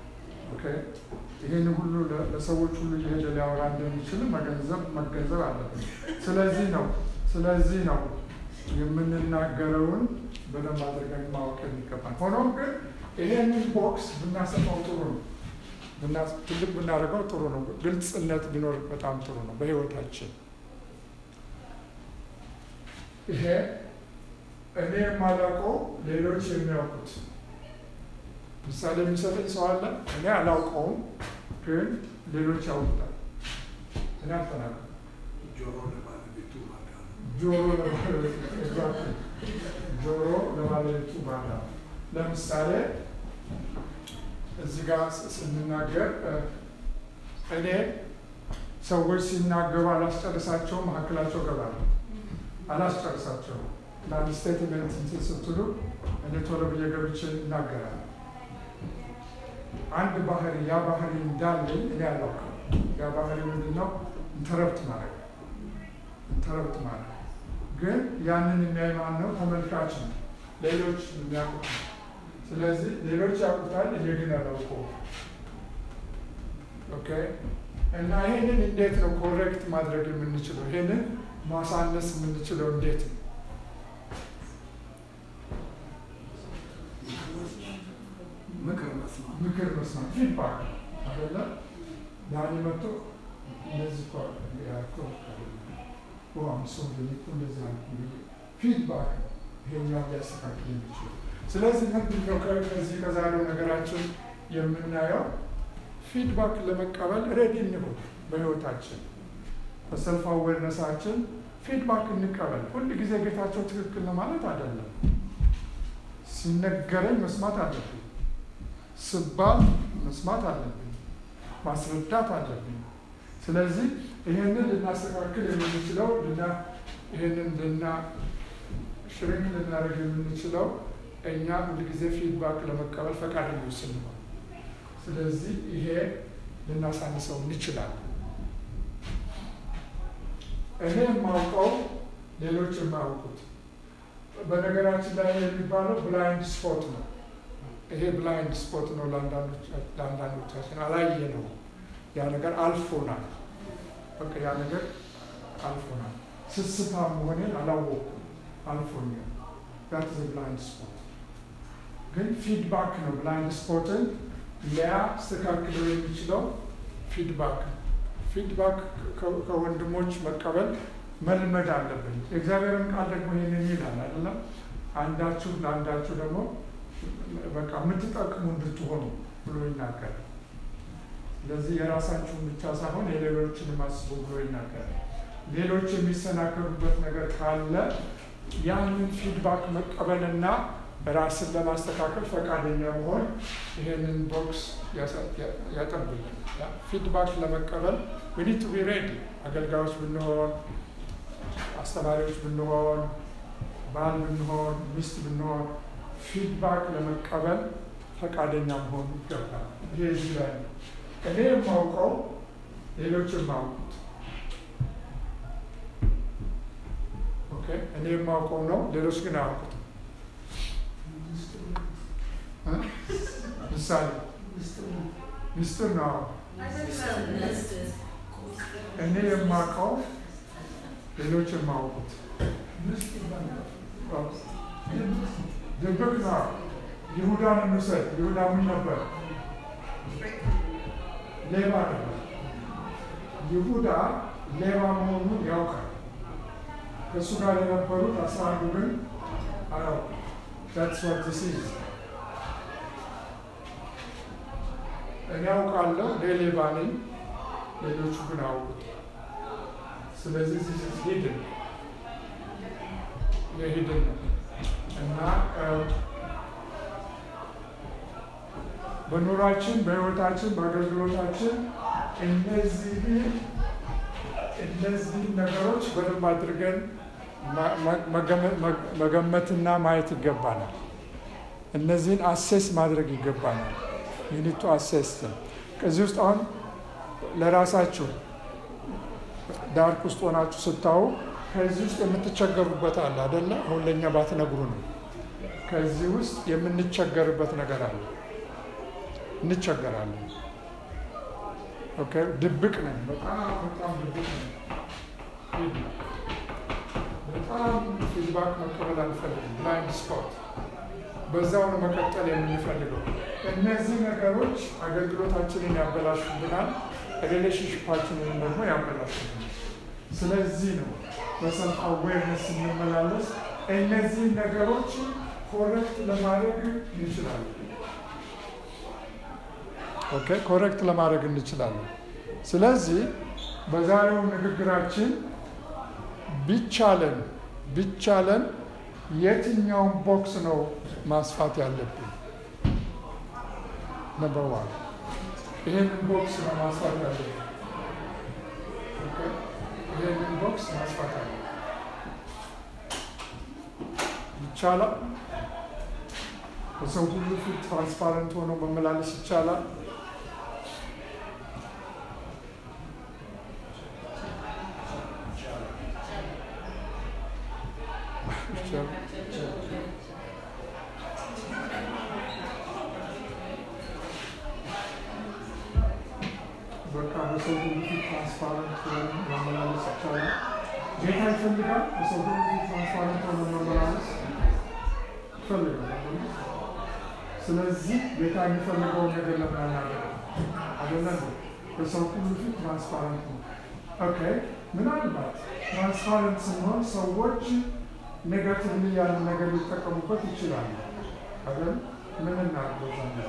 ይህን ሁሉ ለሰዎች ሁሉ እየሄደ ሊያወራ እንደሚችል መገንዘብ መገንዘብ አለብን። ስለዚህ ነው ስለዚህ ነው የምንናገረውን በደንብ አድርገን ማወቅ የሚገባል። ሆኖም ግን ይሄንን ቦክስ ብናሰፋው ጥሩ ነው፣ ትልቅ ብናደርገው ጥሩ ነው። ግልጽነት ቢኖር በጣም ጥሩ ነው በህይወታችን። ይሄ እኔ የማላውቀው ሌሎች የሚያውቁት ምሳሌ የሚሰጠኝ ሰው አለ። እኔ አላውቀውም፣ ግን ሌሎች ያውቁታል። እኔ አልተናገርኩም። ጆሮ ለባለቤቱ ባዳ ነው። ጆሮ ለባለቤቱ ጆሮ ለባለቤቱ ባዳ። ለምሳሌ እዚህ ጋር ስንናገር እኔ ሰዎች ሲናገሩ አላስጨርሳቸውም፣ መካከላቸው ገባለሁ። አላስጨርሳቸውም። ለአንድ ስቴትመንት እንትን ስትሉ እኔ ቶሎ ብዬ ገብቼ እናገራለሁ። አንድ ባህሪ ያ ባህሪ እንዳለኝ እኔ አላውቅም። ያ ባህሪ ምንድን ነው? ኢንተረፕት ማድረግ ኢንተረፕት ማድረግ ግን ያንን የሚያይ ማን ነው? ተመልካች ነው። ሌሎች የሚያውቁት ነው። ስለዚህ ሌሎች ያውቁታል፣ እኔ ግን አላውቀውም። ኦኬ እና ይህንን እንዴት ነው ኮሬክት ማድረግ የምንችለው? ይህንን ማሳነስ የምንችለው እንዴት ነው? ምክር መስማት ምክር መስማት ፊድባክ አደለ ዳኒ መጥቶ እንደዚህ እኮ ያልከው ዋም ሰው እኮ እንደዚህ አልኩ ፊድባክ ይሄኛው ሊያስተካክል የሚችል ስለዚህ ምንድን ነው ከዚህ ከዛሬው ነገራችን የምናየው ፊድባክ ለመቀበል ሬዲ እንሁን በህይወታችን በሰልፍ አዌርነሳችን ፊድባክ እንቀበል ሁል ጊዜ ጌታቸው ትክክል ነው ማለት አይደለም ሲነገረኝ መስማት አለብኝ ስባል መስማት አለብኝ፣ ማስረዳት አለብኝ። ስለዚህ ይህንን ልናስተካክል የምንችለው ይህንን ልና ሽሪንግ ልናደርግ የምንችለው እኛ ሁልጊዜ ፊድባክ ለመቀበል ፈቃደኞች ስንሆን፣ ስለዚህ ይሄ ልናሳንሰው እንችላለን። እኔ የማውቀው ሌሎች የማያውቁት በነገራችን ላይ የሚባለው ብላይንድ ስፖት ነው። ይሄ ብላይንድ ስፖት ነው ለአንዳንዶቻችን አላየ ነው። ያ ነገር አልፎናል። በቃ ያ ነገር አልፎናል። ስስታም መሆኔን አላወኩም፣ አልፎኛል። ዛት ዘ ብላይንድ ስፖት። ግን ፊድባክ ነው ብላይንድ ስፖትን ሊያስተካክለው የሚችለው ፊድባክ ነው። ፊድባክ ከ- ከወንድሞች መቀበል መልመድ አለብን። የእግዚአብሔርን ቃል ደግሞ ይህንን ይላል አይደለም? አንዳችሁ ለአንዳችሁ ደግሞ በቃ የምትጠቅሙ እንድትሆኑ ብሎ ይናገራል። ስለዚህ የራሳችሁን ብቻ ሳይሆን የሌሎችንም አስቡ ብሎ ይናገራል። ሌሎች የሚሰናከሉበት ነገር ካለ ያንን ፊድባክ መቀበልና ራስን ለማስተካከል ፈቃደኛ መሆን ይሄንን ቦክስ ያጠብልን። ፊድባክ ለመቀበል we need to be ready አገልጋዮች ብንሆን፣ አስተማሪዎች ብንሆን፣ ባል ብንሆን፣ ሚስት ብንሆን ፊድባክ ለመቀበል ፈቃደኛ መሆን ይገባል። ይሄ እዚህ ላይ ነው። እኔ የማውቀው ሌሎች የማውቁት ኦኬ፣ እኔ የማውቀው ነው፣ ሌሎች ግን አያውቁትም። እ? ምሳሌ ሚስጥር ነው። እኔ የማውቀው ሌሎች የማውቁት ድብቅ ነው። ይሁዳን እንውሰድ። ይሁዳ ምን ነበር? ሌባ ነበር። ይሁዳ ሌባ መሆኑን ያውቃል። ከእሱ ጋር የነበሩት አስራ አንዱ ግን አያውቁም። That's what this is. እኔ አውቃለሁ እኔ ሌባ ነኝ፣ ሌሎቹ ግን አያውቁት። ስለዚህ this is hidden የሂድን ነው እና በኑሯችን በህይወታችን በአገልግሎታችን እነዚህ እነዚህ ነገሮች በደንብ አድርገን መገመትና ማየት ይገባናል። እነዚህን አሴስ ማድረግ ይገባናል። ዩኒቱ አሴስ ከዚህ ውስጥ አሁን ለራሳችሁ ዳርክ ውስጥ ሆናችሁ ስታዩ ከዚህ ውስጥ የምትቸገሩበት አለ አደለ? አሁን ለእኛ ባትነግሩ ነው። ከዚህ ውስጥ የምንቸገርበት ነገር አለ። እንቸገራለን። ኦኬ፣ ድብቅ ነን። በጣም በጣም ድብቅ ነን። በጣም ፊድባክ መቀበል አንፈልግም። ብላይንድ ስፖት በዛው ነው መቀጠል የምንፈልገው። እነዚህ ነገሮች አገልግሎታችንን ያበላሹብናል፣ ሪሌሽንሽፓችንን ደግሞ ያበላሹብናል። ስለዚህ ነው በሰልፍ አዌርነስ ስንመላለስ እነዚህ ነገሮች ኮረክት ለማድረግ እንችላለን። ኦኬ ኮረክት ለማድረግ እንችላለን። ስለዚህ በዛሬው ንግግራችን ቢቻለን ቢቻለን የትኛውን ቦክስ ነው ማስፋት ያለብን? ነበር ዋን ይህንን ቦክስ ነው ማስፋት ያለብን። ይህንን ቦክስ ማስፋት አለ ይቻላል። በሰው ሁሉ ፊት ትራንስፓረንት ሆኖ መመላለስ ይቻላል። በቃ በሰው ሁሉ ፊት ትራንስፓረንት ሆኖ መመላለስ ይቻላል። ጌታ ይፈልጋል። በሰው ሁሉ ፊት ትራንስፓረንት ሆኖ መመላለስ ይፈልጋል። ስለዚህ ጌታ የሚፈልገውን ነገር ለምናናገር አይደለም። በሰው ሁሉ ፊት ትራንስፓረንት ነው። ኦኬ ምናልባት ትራንስፓረንት ስንሆን ሰዎች ኔጋቲቭሊ ያንን ነገር ሊጠቀሙበት ይችላሉ። አይደል? ምን እናድርገው ዘንድ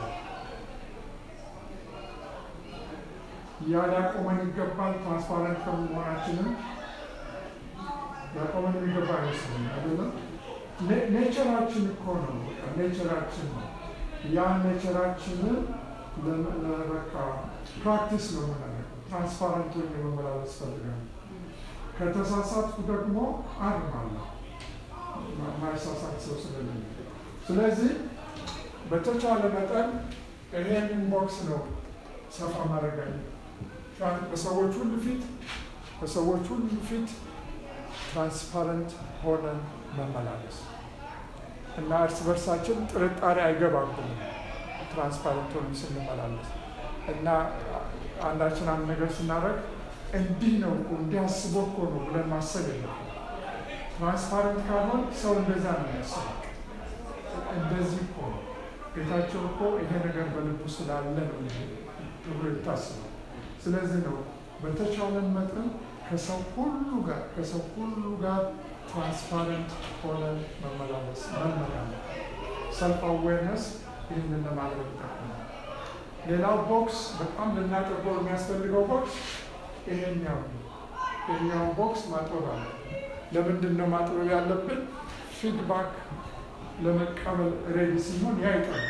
ያ ሊያቆመን ይገባል። ትራንስፓረንት ከመሆናችንም ሊያቆመን የሚገባ አይመስልም። አይደለም? ኔቸራችን እኮ ነው። በቃ ኔቸራችን ነው። ያ ኔቸራችንን በቃ ፕራክቲስ ነው የምናደርገው። ትራንስፓረንት ሆኜ መመላለስ ፈልጋለሁ። ከተሳሳትኩ ደግሞ አርማለሁ። ማይሳሳት ሰው ስለሌለ፣ ስለዚህ በተቻለ መጠን ይሄንን ቦክስ ነው ሰፋ ማድረግ አለ በሰዎች ሁሉ ፊት በሰዎች ሁሉ ፊት ትራንስፓረንት ሆነን መመላለስ እና እርስ በርሳችን ጥርጣሬ አይገባብንም። ትራንስፓረንት ሆነን ስንመላለስ እና አንዳችን አንድ ነገር ስናደርግ እንዲህ ነው እኮ እንዲህ አስቦ እኮ ነው ብለን ማሰብ የለም። ትራንስፓረንት ካልሆን ሰው እንደዛ ነው የሚያስበው። እንደዚህ እኮ ነው ጌታ ጌታቸው እኮ ይሄ ነገር በልቡ ስላለ ነው እንጂ ተብሎ ይታስባል። ስለዚህ ነው በተቻለን መጠን ከሰው ሁሉ ጋር ከሰው ሁሉ ጋር ትራንስፓረንት ሆነን መመላለስ መመላለስ ሰልፍ አዌርነስ ይህንን ለማድረግ ይጠቅማል። ሌላው ቦክስ በጣም ልናጠበው የሚያስፈልገው ቦክስ ይሄኛው ነው። ይሄኛውን ቦክስ ማጥበብ አለ። ለምንድን ነው ማጥበብ ያለብን? ፊድባክ ለመቀበል ሬዲ ሲሆን ያ ይጠል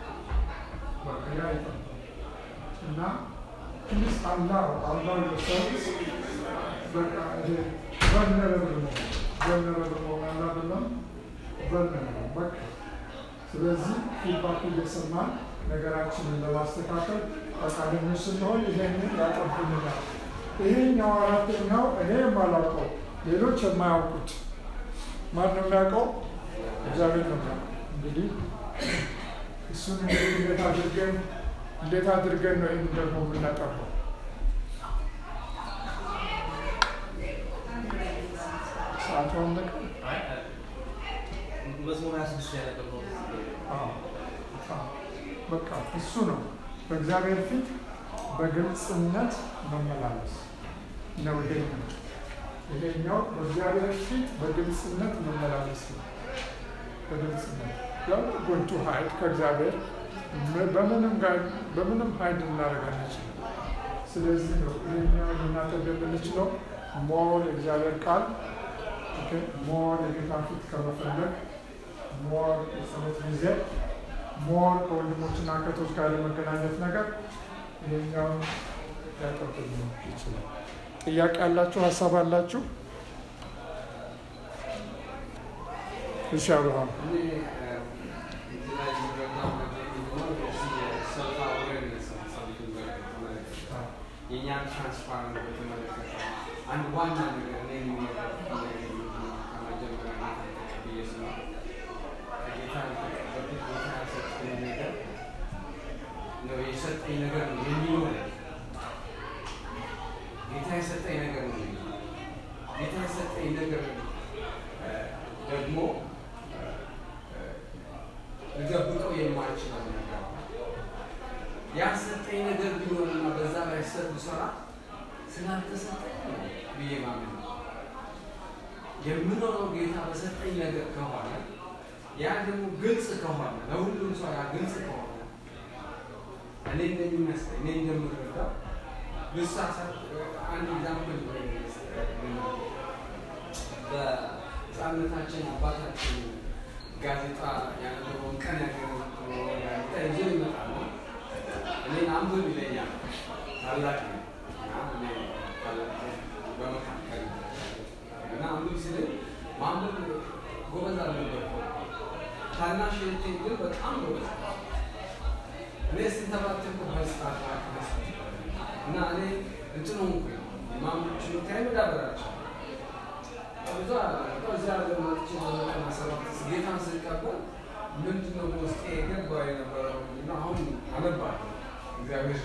ያ ይጠል እና ፕሊዝ አላው አላው ዮርሰልቭስ በቃ ይሄ ቨልነረብል ነው ቨልነረብል መሆን አላደለም ቨልነረብል በቃ ስለዚህ ፊድባክ እየሰማን ነገራችንን ለማስተካከል ፈቃደኞች ስንሆን ይሄንን ያጠብልናል። ይሄኛው አራተኛው እኔ የማላውቀው ሌሎች የማያውቁት ማን ነው የሚያውቀው? እግዚአብሔር ነው የሚያውቀው። እንግዲህ እሱን እንግዲህ እንዴት አድርገን እንዴት አድርገን ነው ይህን ደግሞ የምናጠፋው? ሰዓቱ አለቀ። መዝሙር 26 ያነበበው አዎ፣ አዎ። በቃ እሱ ነው በእግዚአብሔር ፊት በግልጽነት መመላለስ ነው። ይሄኛው ይሄኛው በእግዚአብሔር ፊት በግልጽነት መመላለስ ነው። በግልጽነት ያው ጎንቱ ሀይል ከእግዚአብሔር ም- በምንም ጋር በምንም ሀይል ልናደርግ አንችልም። ስለዚህ ነው ይሄኛው ልናደርግ የምንችለው ሞር የእግዚአብሔር ቃል ኦኬ፣ ሞር የጌታ ፊት ከመፈለግ ሞር የጸሎት ጊዜ ሞር ከወንድሞችና ከቶች ጋር የመገናኘት ነገር ይሄኛውን ሊያቀብል ይችላል። ጥያቄ ያላችሁ ሀሳብ አላችሁ? እሺ አብርሃም እኔ እዚህ ላይ የምረዳው ነገር ምንድነው? የዚህ የሰልፍ አዌርነስ ሰልፍን በተመለከተ የእኛን ትራንስፓረንት በተመለከተ አንድ ዋና ነገር እኔ የሚመለከት ነገር ምንድነው? ከመጀመሪያ ጌታ ተቀብዬ ስለሆነ ከጌታ በፊት ጌታ የሰጠኝ ነገር ነው የሰጠኝ ነገር ነው የሚኖረኝ ጌታ የሰጠኝ ነገር ነው የሚኖረኝ። ጌታ የሰጠኝ ነገር እ፣ ደግሞ ልደብቀው የማልችለው ነገር ነው። ያሰጠኝ ነገር ቢኖርና በዛ ላይ ሰር ብሰራ ስላልተሰጠኝ ነው ብዬ ማመን ነው። የምኖረው ጌታ በሰጠኝ ነገር ከሆነ ያ ደግሞ ግልጽ ከሆነ ለሁሉም ሰው ያ ግልጽ ከሆነ እኔ እንደሚመስለኝ እኔ እንደምረዳው ልሳሳት አንድ ኤግዛምፕል በህፃንነታችን አባታችን ጋዜጣ ያነበበውን ቀን ያገኘውን ጋዜጣ ይዞ ይመጣል። እኔን አንብብ ይለኛል። ታላቅ ነኝ እና እኔ ታላቅ ነኝ በመካከል እና አንብብ ሲለኝ ማንበብ ጎበዝ አልነበርኩም። ታናሽ እህቴ ግን በጣም ጎበዝ እኔ ስንተባተኩ በስታት እና እኔ እንትኑ ሆንኩኝ የማንበብ ችሎታዬ መዳበራቸው ብዙ እዚህ ሀገር መጥቼ በዘጠና ሰባት ጌታን ስቀበል ምንድነው በውስጤ የገባው የነበረው እና አሁን አነባለሁ እግዚአብሔር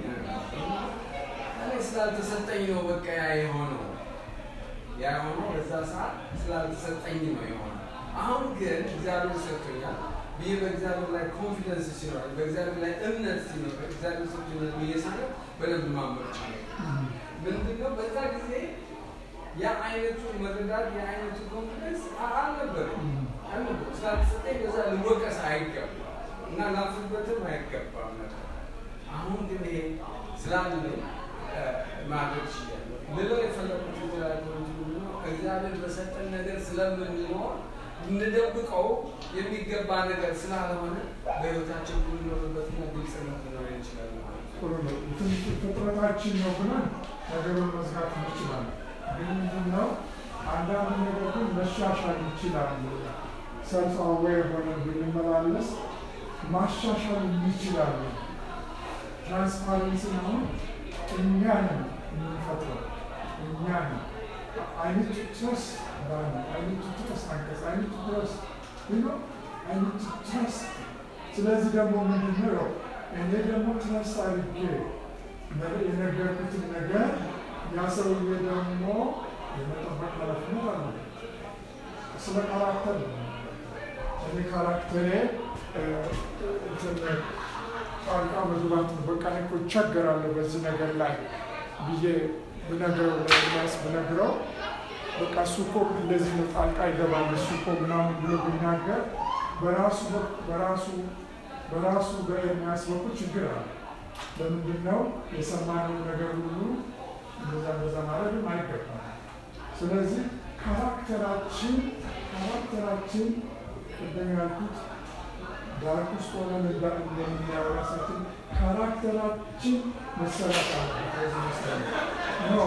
እኔ ስላልተሰጠኝ ነው በቃ ያ የሆነው ያ የሆነው በዛ ሰዓት ስላልተሰጠኝ ነው የሆነው። አሁን ግን እግዚአብሔር ሰጥቶኛል ብዬ በእግዚአብሔር ላይ ኮንፊደንስ ሲኖር በእግዚአብሔር ላይ እምነት ሲኖር እግዚአብሔር ሰጥቶኛል ብዬ ሳለ በደንብ ማንበብ ቻለ። ምንድነው በዛ ጊዜ የአይነቱ መረዳት የአይነቱ ኮንፊደንስ አልነበረም አልነበረም። ስላልተሰጠኝ በዛ ልወቀስ አይገባም እና ላፍርበትም አይገባም ነበር። አሁን ግን ይሄ ስላለኝ እ፣ ማድረግ ችያለሁ። ልለው የፈለኩት የተለያዩ ምንድነው እግዚአብሔር በሰጠን ነገር ስለምንኖር እንደብቀው የሚገባ ነገር ስላልሆነ በህይወታችን ልንኖርበትና ግልጽነት ሊኖር ይችላል ማለት ነው። ጥሩ ነው። እንትን ፍጥረታችን ነው ብለን ነገሩን መዝጋት እንችላለን። ግን ምንድን ነው አንዳንድ ነገር ግን መሻሻል ይችላል። ሰልፍ አዌር ሆነን ብንመላለስ ማሻሻል ይችላሉ። ትራንስፓረንሲ አሁን እኛ ነን የምንፈጥረው እኛ ነን። አይነት ትረስት ባለ አይነት ትረስት አንቀጽ አይነት ትረስት ነው አይነት ትረስት ስለዚህ ደግሞ ምንድን ነው እኔ ደግሞ ትረስት አድርጌ ነገ- የነገርኩትን ነገር ያ ሰውዬ ደግሞ የመጠበቅ ኃላፊነት አለ። ስለ ካራክተር ነው። እኔ ካራክተሬ እ፣ እንትን ጣልቃ መግባት ነው። በቃ እኔ እኮ እቸገራለሁ በዚህ ነገር ላይ ብዬ ብነግረው ለኤርሚያስ ብነግረው በቃ እሱ እኮ እንደዚህ ነው ጣልቃ ይገባል እሱ እኮ ምናምን ብሎ ቢናገር በራሱ በ- በራሱ በራሱ በኤርሚያስ በኩል ችግር አለ። ለምንድን ነው የሰማነው ነገር ሁሉ እንደዛ እንደዛ ማድረግም አይገባም። ስለዚህ ካራክተራችን ካራክተራችን ቅድም ያልኩት ዳርክ ውስጥ ሆነን እንዳ- እንደምናየው ራሳችን ካራክተራችን መሰራት አለ። በዚህ መሰረት ኖ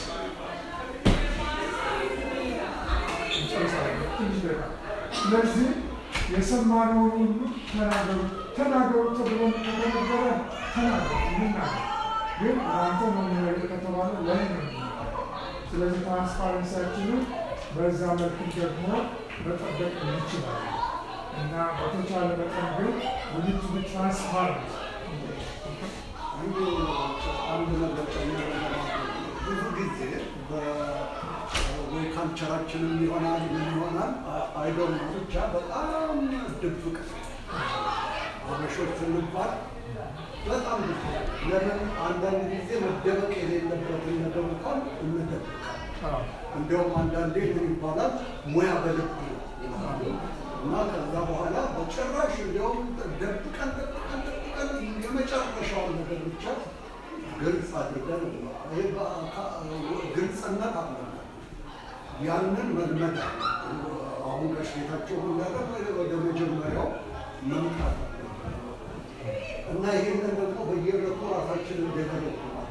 እንጨርሳለን። ትንሽ ደቂቃ። ስለዚህ የሰማነውን ሁሉ ተናገሩ ተናገሩ ተብሎ ከተነገረ ተናገሩ እንናገር። ግን ለአንተ ነው የሚለው ከተባለ ለእኔ ነው የሚለው። ስለዚህ ትራንስፓረንሲያችንን በዛ መልክ ደግሞ መጠበቅ እንችላለን እና በተቻለ መጠን ግን ውሊቱ ትራንስፓረንት አንዱ አንድ ነገር ጨምሮ ብዙ ጊዜ ወይ ካልቸራችንም ይሆናል ምን ይሆናል አይዶን ብቻ በጣም ድብቅ አበሾች ስንባል በጣም ድብቅ ለምን አንዳንድ ጊዜ መደበቅ የሌለበትን ነገር እንኳን እንደብቃል። እንዲያውም አንዳንዴ ምን ይባላል ሙያ በልብ ነው ይላሉ። እና ከዛ በኋላ በጭራሽ እንዲያውም ደብቀን ደብቀን ደብቀን የመጨረሻውን ነገር ብቻ ግልጽ አድርገን ይሄ በአካ- ግልጽነት አለ። ያንን መልመድ አለ። አሁን ጋሽ ጌታቸው እንዳለ ወደ መጀመሪያው መምጣት አለ እና ይህንን ደግሞ በየዕለቱ ራሳችንን ዴቨሎፕ ማድረግ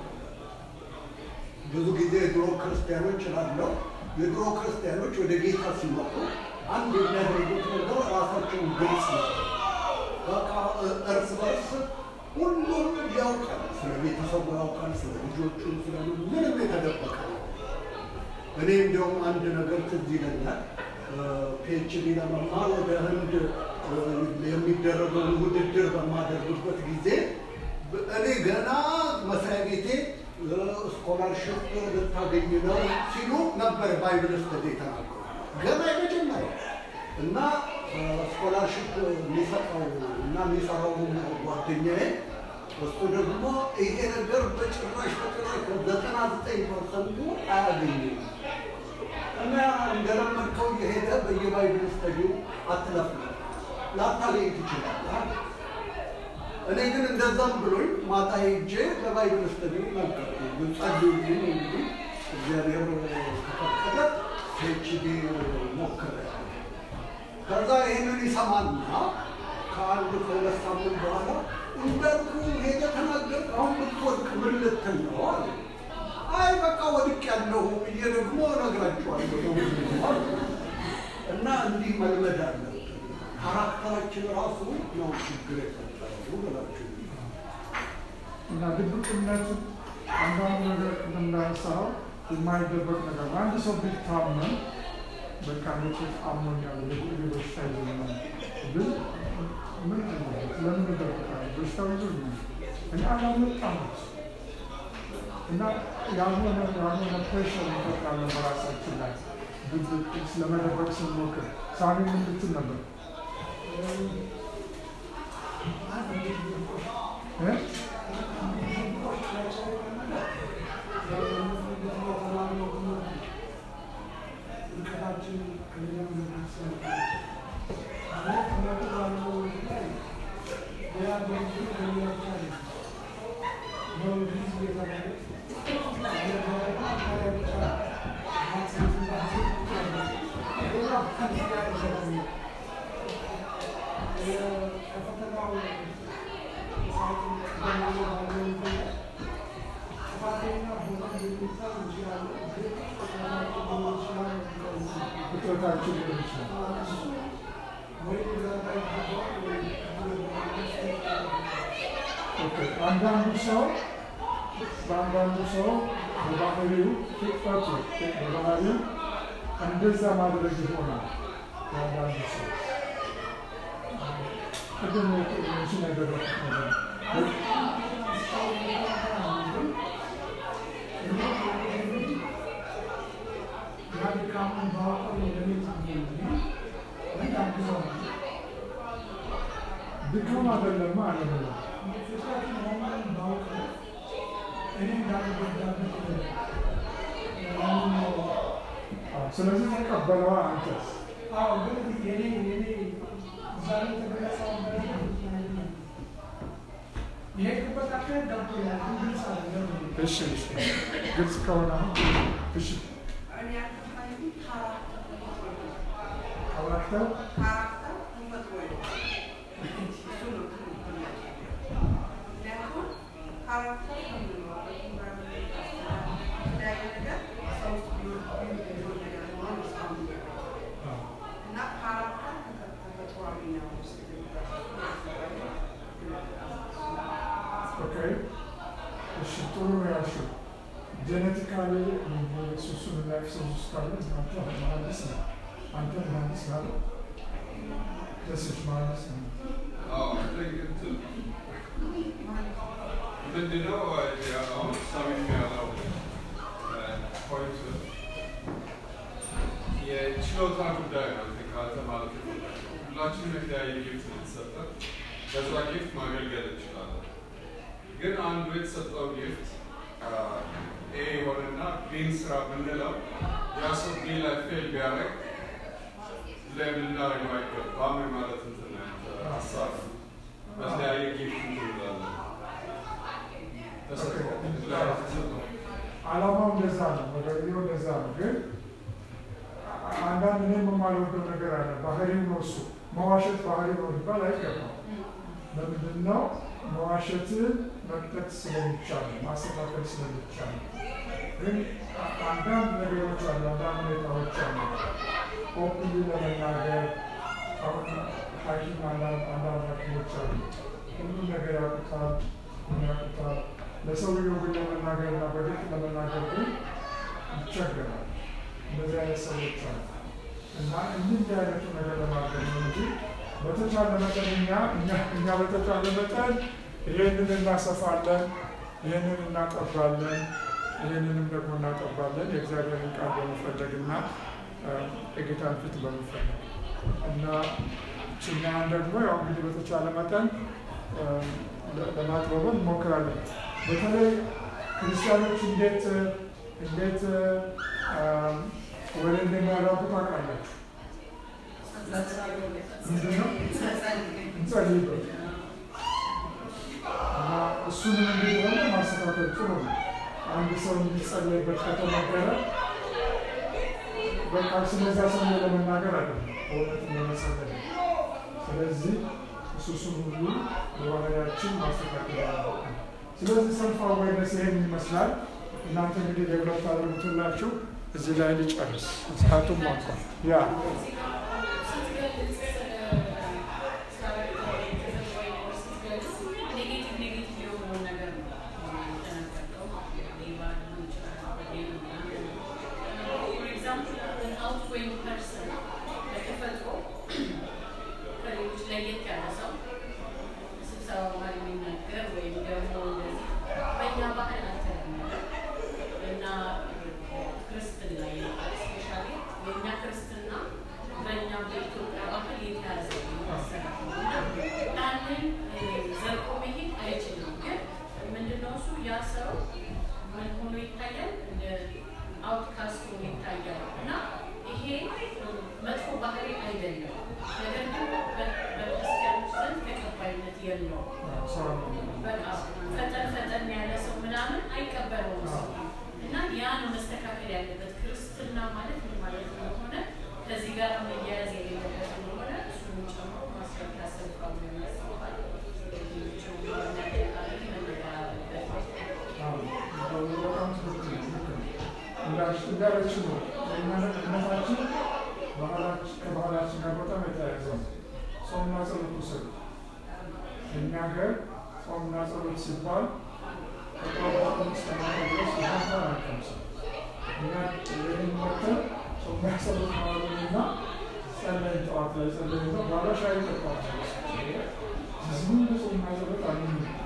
ብዙ ጊዜ የድሮ ክርስቲያኖች ላለው የድሮ ክርስቲያኖች ወደ ጌታ ሲመጡ አንድ የሚያደርጉት ነገር ራሳቸውን ግልጽ ነው። በቃ እ- እርስ በርስ ሁሉም ያውቃል። ስለ ቤተሰቡ ያውቃል፣ ስለ ልጆቹ፣ ስለ ምንም የተደበቀ ነው። እኔ እንዲያውም አንድ ነገር ትዝ ይለኛል። ፒኤችዲ ለመማር ወደ ህንድ እ፣ የሚደረገውን ውድድር በማደርግበት ጊዜ ብ- እኔ ገና መስሪያ ቤቴ ስኮላርሽፕ ልታገኝ ነው ሲሉ ነበር ባይብል ስተዲ የተናገሩ ገና የመጀመሪያ እና ስኮላርሽፕ የሚሰጠው እና የሚሰራው ጓደኛዬ እሱ ደግሞ ይሄ ነገር በጭራሽ በጭራሽ ዘጠና ዘጠኝ ፐርሰንቱ አያገኝም እና እንደለመድከው እየሄደ በየባይብል ስተዲው አትለፍ ላታገኝ ትችላለህ። እኔ ግን እንደዛም ብሎኝ ማታ ሄጄ በባይብል ስተዲ ነገርኩ። ጸልዩልኝ እንግዲህ እግዚአብሔር ከፈቀደ ፒኤችዲ ሞክሬያለሁ። ከዛ ይህንን ይሰማና ከአንድ ከሁለት ሳምንት በኋላ እንዳልኩ ሄደ ተናገር፣ አሁን ብትወድቅ ምን ልትል ነው አለ። አይ በቃ ወድቅ ያለሁ ብዬ ደግሞ እነግራቸዋለሁ እና እንዲህ መልመድ አለብን። ካራክተራችን ራሱ ነው ችግር የፈጠረው ብላችሁ እና ድብቅነት አንዳንድ ነገር እንደምናነሳው የማይደበቅ ነገር ነው። አንድ ሰው ቢታመም በቃ መቼ አሞኛል የጉድ በሽታ ይዞኛል ብል ምን አለበት? ለምን እደብቃለሁ? በሽታው ይዞኛል እኔ አላመጣም እና ያልሆነ ያልሆነ ፕሬሽር እንፈጥራለን በራሳችን ላይ ድብቅ ስለመደበቅ ስንሞክር ሳሚ ምን ልትል ነበር? እ? ፍጥረታችን ሊሆን ይችላል። ኦኬ፣ አንዳንዱ ሰው በአንዳንዱ ሰው በባህሪው ፍጥረቱ በባህሪው እንደዛ ማድረግ ይሆናል። በአንዳንዱ ሰው ቅድም ሽን ያደረኩት ነገር ድካም አይደለም አለ ፍጥረት መሆኑን ባውቅ እኔ እንዳልጎዳበት ያንን ነው። ስለዚህ ተቀበለዋ አንተስ አዎ ግን የኔ የኔ ዛሬ የተገለጸው የሄድኩበት አካሄድ ገብቶኛል፣ ግን ግልጽ አይደለም። እሺ እሺ ግልጽ ከሆነ አሁን እሺ እኔ ያልገባኝ ካራክተር ተፈጥሮ ነው። ካራክተር ካራክተር ተፈጥሮ ነው። እሱ ነው ትልቁ ጥያቄ። ምክንያቱም ካራክተር ከምንለው በተለያየ ነገር ሰው ውስጥ ቢሆን ቢሆን ነገር መሆን እስካሁን እያወራሁ እና ካራክተር ተፈጥሯዊ ነው ኦኬ እሺ ጥሩ ነው ያልሽው ጄኔቲካሊ ሱሱን ላይ ሰው ውስጥ ካለ አንተ መሀንዲስ ነው አንተ መሀንዲስ ናለ ደስሽ መሀንዲስ ነው ምንድነው አሁን ሳሚም ያለው ፖይንት የችሎታ ጉዳይ ነው። ካልተማለት ሁላችንም የተለያየ ጊፍት ነው የተሰጠን። በዛ ጊፍት ማገልገል እንችላለን። ግን አንዱ የተሰጠው ጊፍት ኤ የሆነና ቢን ስራ ብንለው ያ ሰው ቢ ላይ ፌል ቢያደርግ ለምን ልናደርገው አይገባም ማለት እንትን ነው ሀሳብ ነው። በተለያየ ጊፍት እንትን እንላለን። ተሰጥቶ የተለያየ ተሰጥቶ አላማው እንደዛ ነው፣ መደረጃው እንደዛ ነው። ግን አንዳንድ እኔ የማልወደው ነገር አለ። ባህሪው ነው እሱ። መዋሸት ባህሪ ነው ሊባል አይገባም። ለምንድን ነው መዋሸትን መቅጠት ስለሚቻል ማስተካከል ስለሚቻል ግን አንዳንድ ነገሮች አሉ፣ አንዳንድ ሁኔታዎች አሉ። ኦፕሊ ለመናገር አሁን ሐኪም አንዳንድ ሐኪሞች አሉ ሁሉም ነገር ያውቁታል፣ ያውቁታል። ለሰውየው ግን ለመናገርና በግልጽ ለመናገር ግን ይቸገራል። እንደዚህ አይነት ሰዎች አሉ እና እንዲህ አይነቱ ነገር ለማድረግ ነው እንጂ በተቻለ መጠን እኛ እኛ በተቻለ መጠን ይህንን እናሰፋለን፣ ይህንን እናጠባለን፣ ይህንንም ደግሞ እናጠባለን የእግዚአብሔርን ቃል በመፈለግና የጌታን ፊት በመፈለግ እና ችኛን ደግሞ ያው እንግዲህ በተቻለ መጠን ለማጥበበን እንሞክራለን። በተለይ ክርስቲያኖች እንዴት እንዴት ወደ እንደሚያራቡ ታውቃላችሁ? ምንድነው? እንጸልይበት እና እሱንም እንግዲህ ሆነ ማስተካከል ጥሩ ነው። አንድ ሰው እንዲጸለይበት ከተነገረ በቃ ስለዛ ሰው ለመናገር አይደለም፣ በእውነት ለመጸለይ ስለዚህ እሱሱን ሁሉ በባህሪያችን ማስተካከል አለብን። ስለዚህ ሰልፍ አዌርነስ ይሄን ይመስላል። እናንተ እንግዲህ ዴቨሎፕ ታደርጉትላችሁ። እዚህ ላይ ልጨርስ፣ ሰዓቱም አልቋል። ያ አውትካስት ሆኖ ይታያል እና ይሄ መጥፎ ባህሪ አይደለም። ነገር ግን በክርስቲያኖች ዘንድ ተቀባይነት የለውም። በቃ ፈጠን ፈጠን ያለ ሰው ምናምን አይቀበለውም ሰው እና ያ ነው መስተካከል ያለበት። ክርስትና ማለት ምን ማለት እንደሆነ ከዚህ ጋር መያያዝ የሌለበት እንደሆነ እሱን ጨምሮ ማስረዳት ያስፈልጋል ያስባል። እንዳለች ነው እምነታችን ከባህላችን ጋር በጣም የተያያዘ ነው። ጾምና ጸሎት ውሰዱ። እኛ ሀገር ጾምና ጸሎት ሲባል ከጠዋት እስከ ማታ ድረስ ውሃ አንቀምስም። እኛ ይህን መተን ጾምና ጸሎት ማለትና ጸለይን ጠዋት ላይ ጸለይን ነው ባለ ሻይ ጠጣዋል። ዝም ጾምና ጸሎት አለ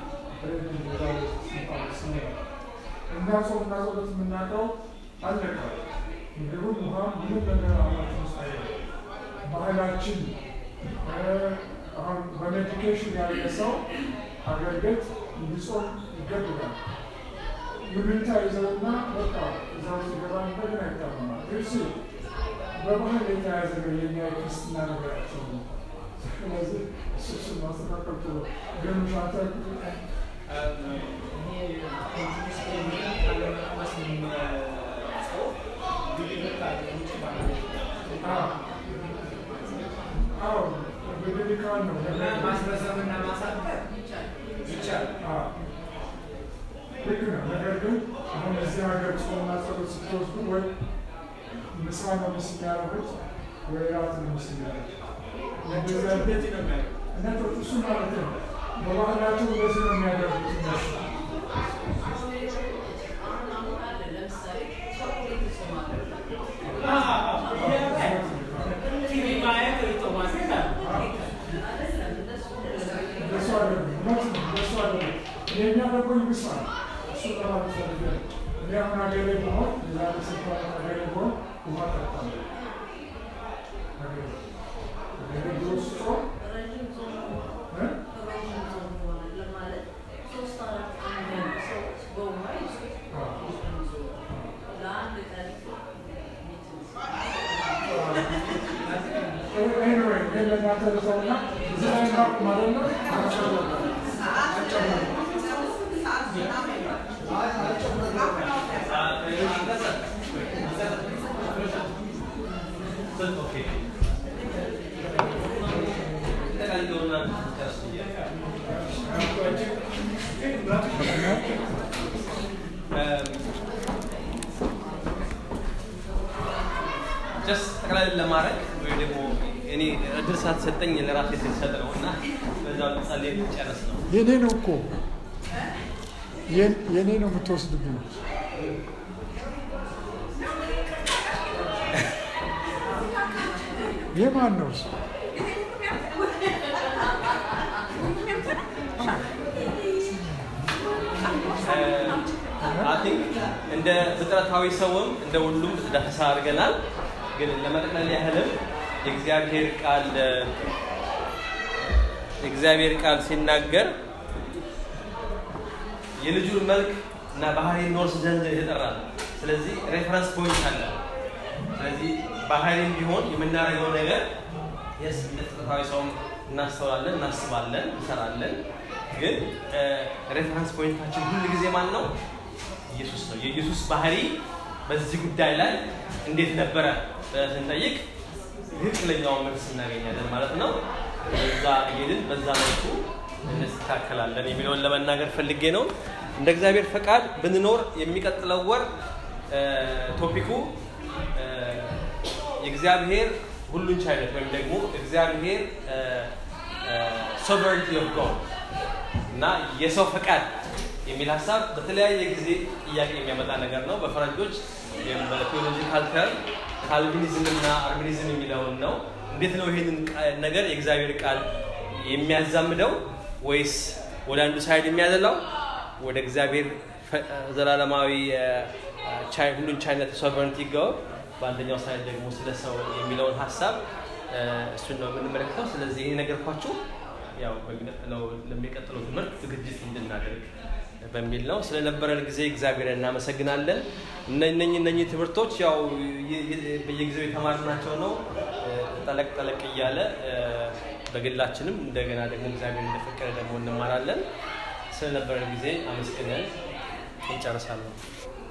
እኛ ጾምና ጸሎት የምናውቀው አለቀ። ምግቡም ውሃም ምንም ነገር አላችን ውስጥ አይደለም። ባህላችን አሁን በሜዲኬሽን ያለ ሰው አገልግሎት እንዲጾም ይገድዳል። ይሉኝታ ይዘውና በቃ እዛ ውስጥ ገባ እንደገና ይታመማል። እሱ በባህል የተያዘ ነው የኛ የክርስትና ነገራቸው ነው። ስለዚህ እሱ እሱን ማስተካከል ጥሩ ግን ሻተ አዎ በደሊካን ነው ማስረዘምና ማሳጠር ይቻላል። አዎ ልክ ነው። ነገር ግን አሁን እዚህ ሀገር ጾምና ጸሎት ስትወስዱ ወይ ምሳ ነው ምስ የሚያደርጉት ወይ ራት ነው ምስ የሚያደርጉት እንደዚያ እንደዚህ ነው የሚያደርጉት። እና እሱ ማለት ነው በባህላቸው እንደዚህ ነው የሚያደርጉት እነሱ አሁን አሁን አለ ለምሳሌ ቸኮሌት እጾማለሁ ቲቪ ማየት ጦማሴት አለ። አይደለም እንደሱ እንደሱ አይደለም እውነት ነው እንደሱ አይደለም የእኛ ደግሞ ይብሳል እሱ ለማለት ፈልጌ ነው እኔ አሁን ሀገሬ ብሆን የዛሬ ስንት ዓመት ሀገሬ ብሆን ውሃ እጠጣለሁ ሀገሬ ሀገሬ ድሮ ስጾም ረዥም ጾም እ? ረዥም ጾም ሆነ ለማለት ሶስት አራት ቀን ነው ሰዎች በውሃ ይጾም አዎ። ለአንድ ቀን ኤኒዌይ ግን ለእናንተ ልተውና እዚህ ላይ እናቁም አይደለ? አመሰግናለሁ። ጀስት ጠቅላላ ለማድረግ ወይ ደግሞ እኔ እድል ሳትሰጠኝ ለራሴ ስልሰጥ ነው እና በዛው ጸልይ ጨርስ ነው። የኔ ነው እኮ የኔ- የኔ ነው የምትወስድብኝ። የማን ነው እሱ? አይ ቲንክ እንደ ፍጥረታዊ ሰውም እንደ ሁሉም ዳሰሳ አድርገናል። ግን ለመጠቅለል ያህልም የእግዚአብሔር ቃል የእግዚአብሔር ቃል ሲናገር የልጁን መልክ እና ባህሪ እንወርስ ዘንድ የተጠራ ነው። ስለዚህ ሬፈረንስ ፖይንት አለ። ስለዚህ ባህሪም ቢሆን የምናደርገው ነገር የስ እንደ ፍጥረታዊ ሰውም እናስተውላለን፣ እናስባለን፣ እንሰራለን። ግን ሬፈረንስ ፖይንታችን ሁል ጊዜ ማን ነው? ኢየሱስ ነው። የኢየሱስ ባህሪ በዚህ ጉዳይ ላይ እንዴት ነበረ ብለን ስንጠይቅ ትክክለኛውን መልስ እናገኛለን ማለት ነው። በዛ እየሄድን በዛ መልኩ እንስተካከላለን የሚለውን ለመናገር ፈልጌ ነው። እንደ እግዚአብሔር ፈቃድ ብንኖር የሚቀጥለው ወር እ፣ ቶፒኩ እ፣ የእግዚአብሔር ሁሉን ቻይነት ወይም ደግሞ እግዚአብሔር ሶቨረንቲ ኦፍ ጎድ እና የሰው ፈቃድ የሚል ሀሳብ በተለያየ ጊዜ ጥያቄ የሚያመጣ ነገር ነው። በፈረንጆች ወይም በቴዎሎጂካል ተርም ካልቪኒዝም እና አርሚኒዝም የሚለውን ነው። እንዴት ነው ይሄንን ቃ- ነገር የእግዚአብሔር ቃል የሚያዛምደው ወይስ ወደ አንዱ ሳይድ የሚያዘላው ወደ እግዚአብሔር ፈ- ዘላለማዊ እ፣ ቻይ- ሁሉን ቻይነት ሶቨረንቲ ጋር በአንደኛው ሳይድ ደግሞ ስለ ሰው የሚለውን ሀሳብ እ፣ እሱን ነው የምንመለከተው። ስለዚህ ይህ ነገርኳችሁ ያው በሚቀጥለው ለሚቀጥለው ትምህርት ዝግጅት እንድናደርግ በሚል ነው። ስለነበረን ጊዜ እግዚአብሔር እናመሰግናለን። እነኚህ እነኚህ ትምህርቶች ያው ይ- ይ- በየጊዜው የተማርናቸው ነው። እ፣ ጠለቅ ጠለቅ እያለ እ፣ በግላችንም እንደገና ደግሞ እግዚአብሔር እንደፈቀደ ደግሞ እንማራለን። ስለነበረን ጊዜ አመስግነን እንጨርሳለን።